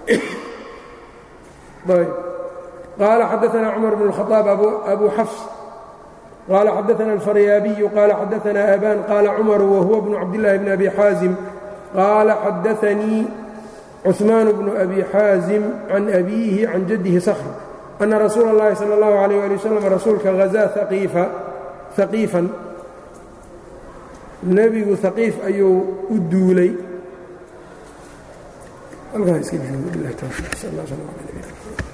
qaala xadaثna cumar bn الkhaطaab abu xafs qaala xadaana alfaryaabiyu qaala xadaana aban qaala cumaru wahuwa bnu cabdillaahi bni abi xaazim qaala xadaanii cثmaan bnu abi xaazim can abiihi can jaddihi skhr ana rasuula اllahi salى اllahu عalيh ali waslm rasuulka hazaa haqiifan nebigu haqiif ayuu u duulay halkaa iska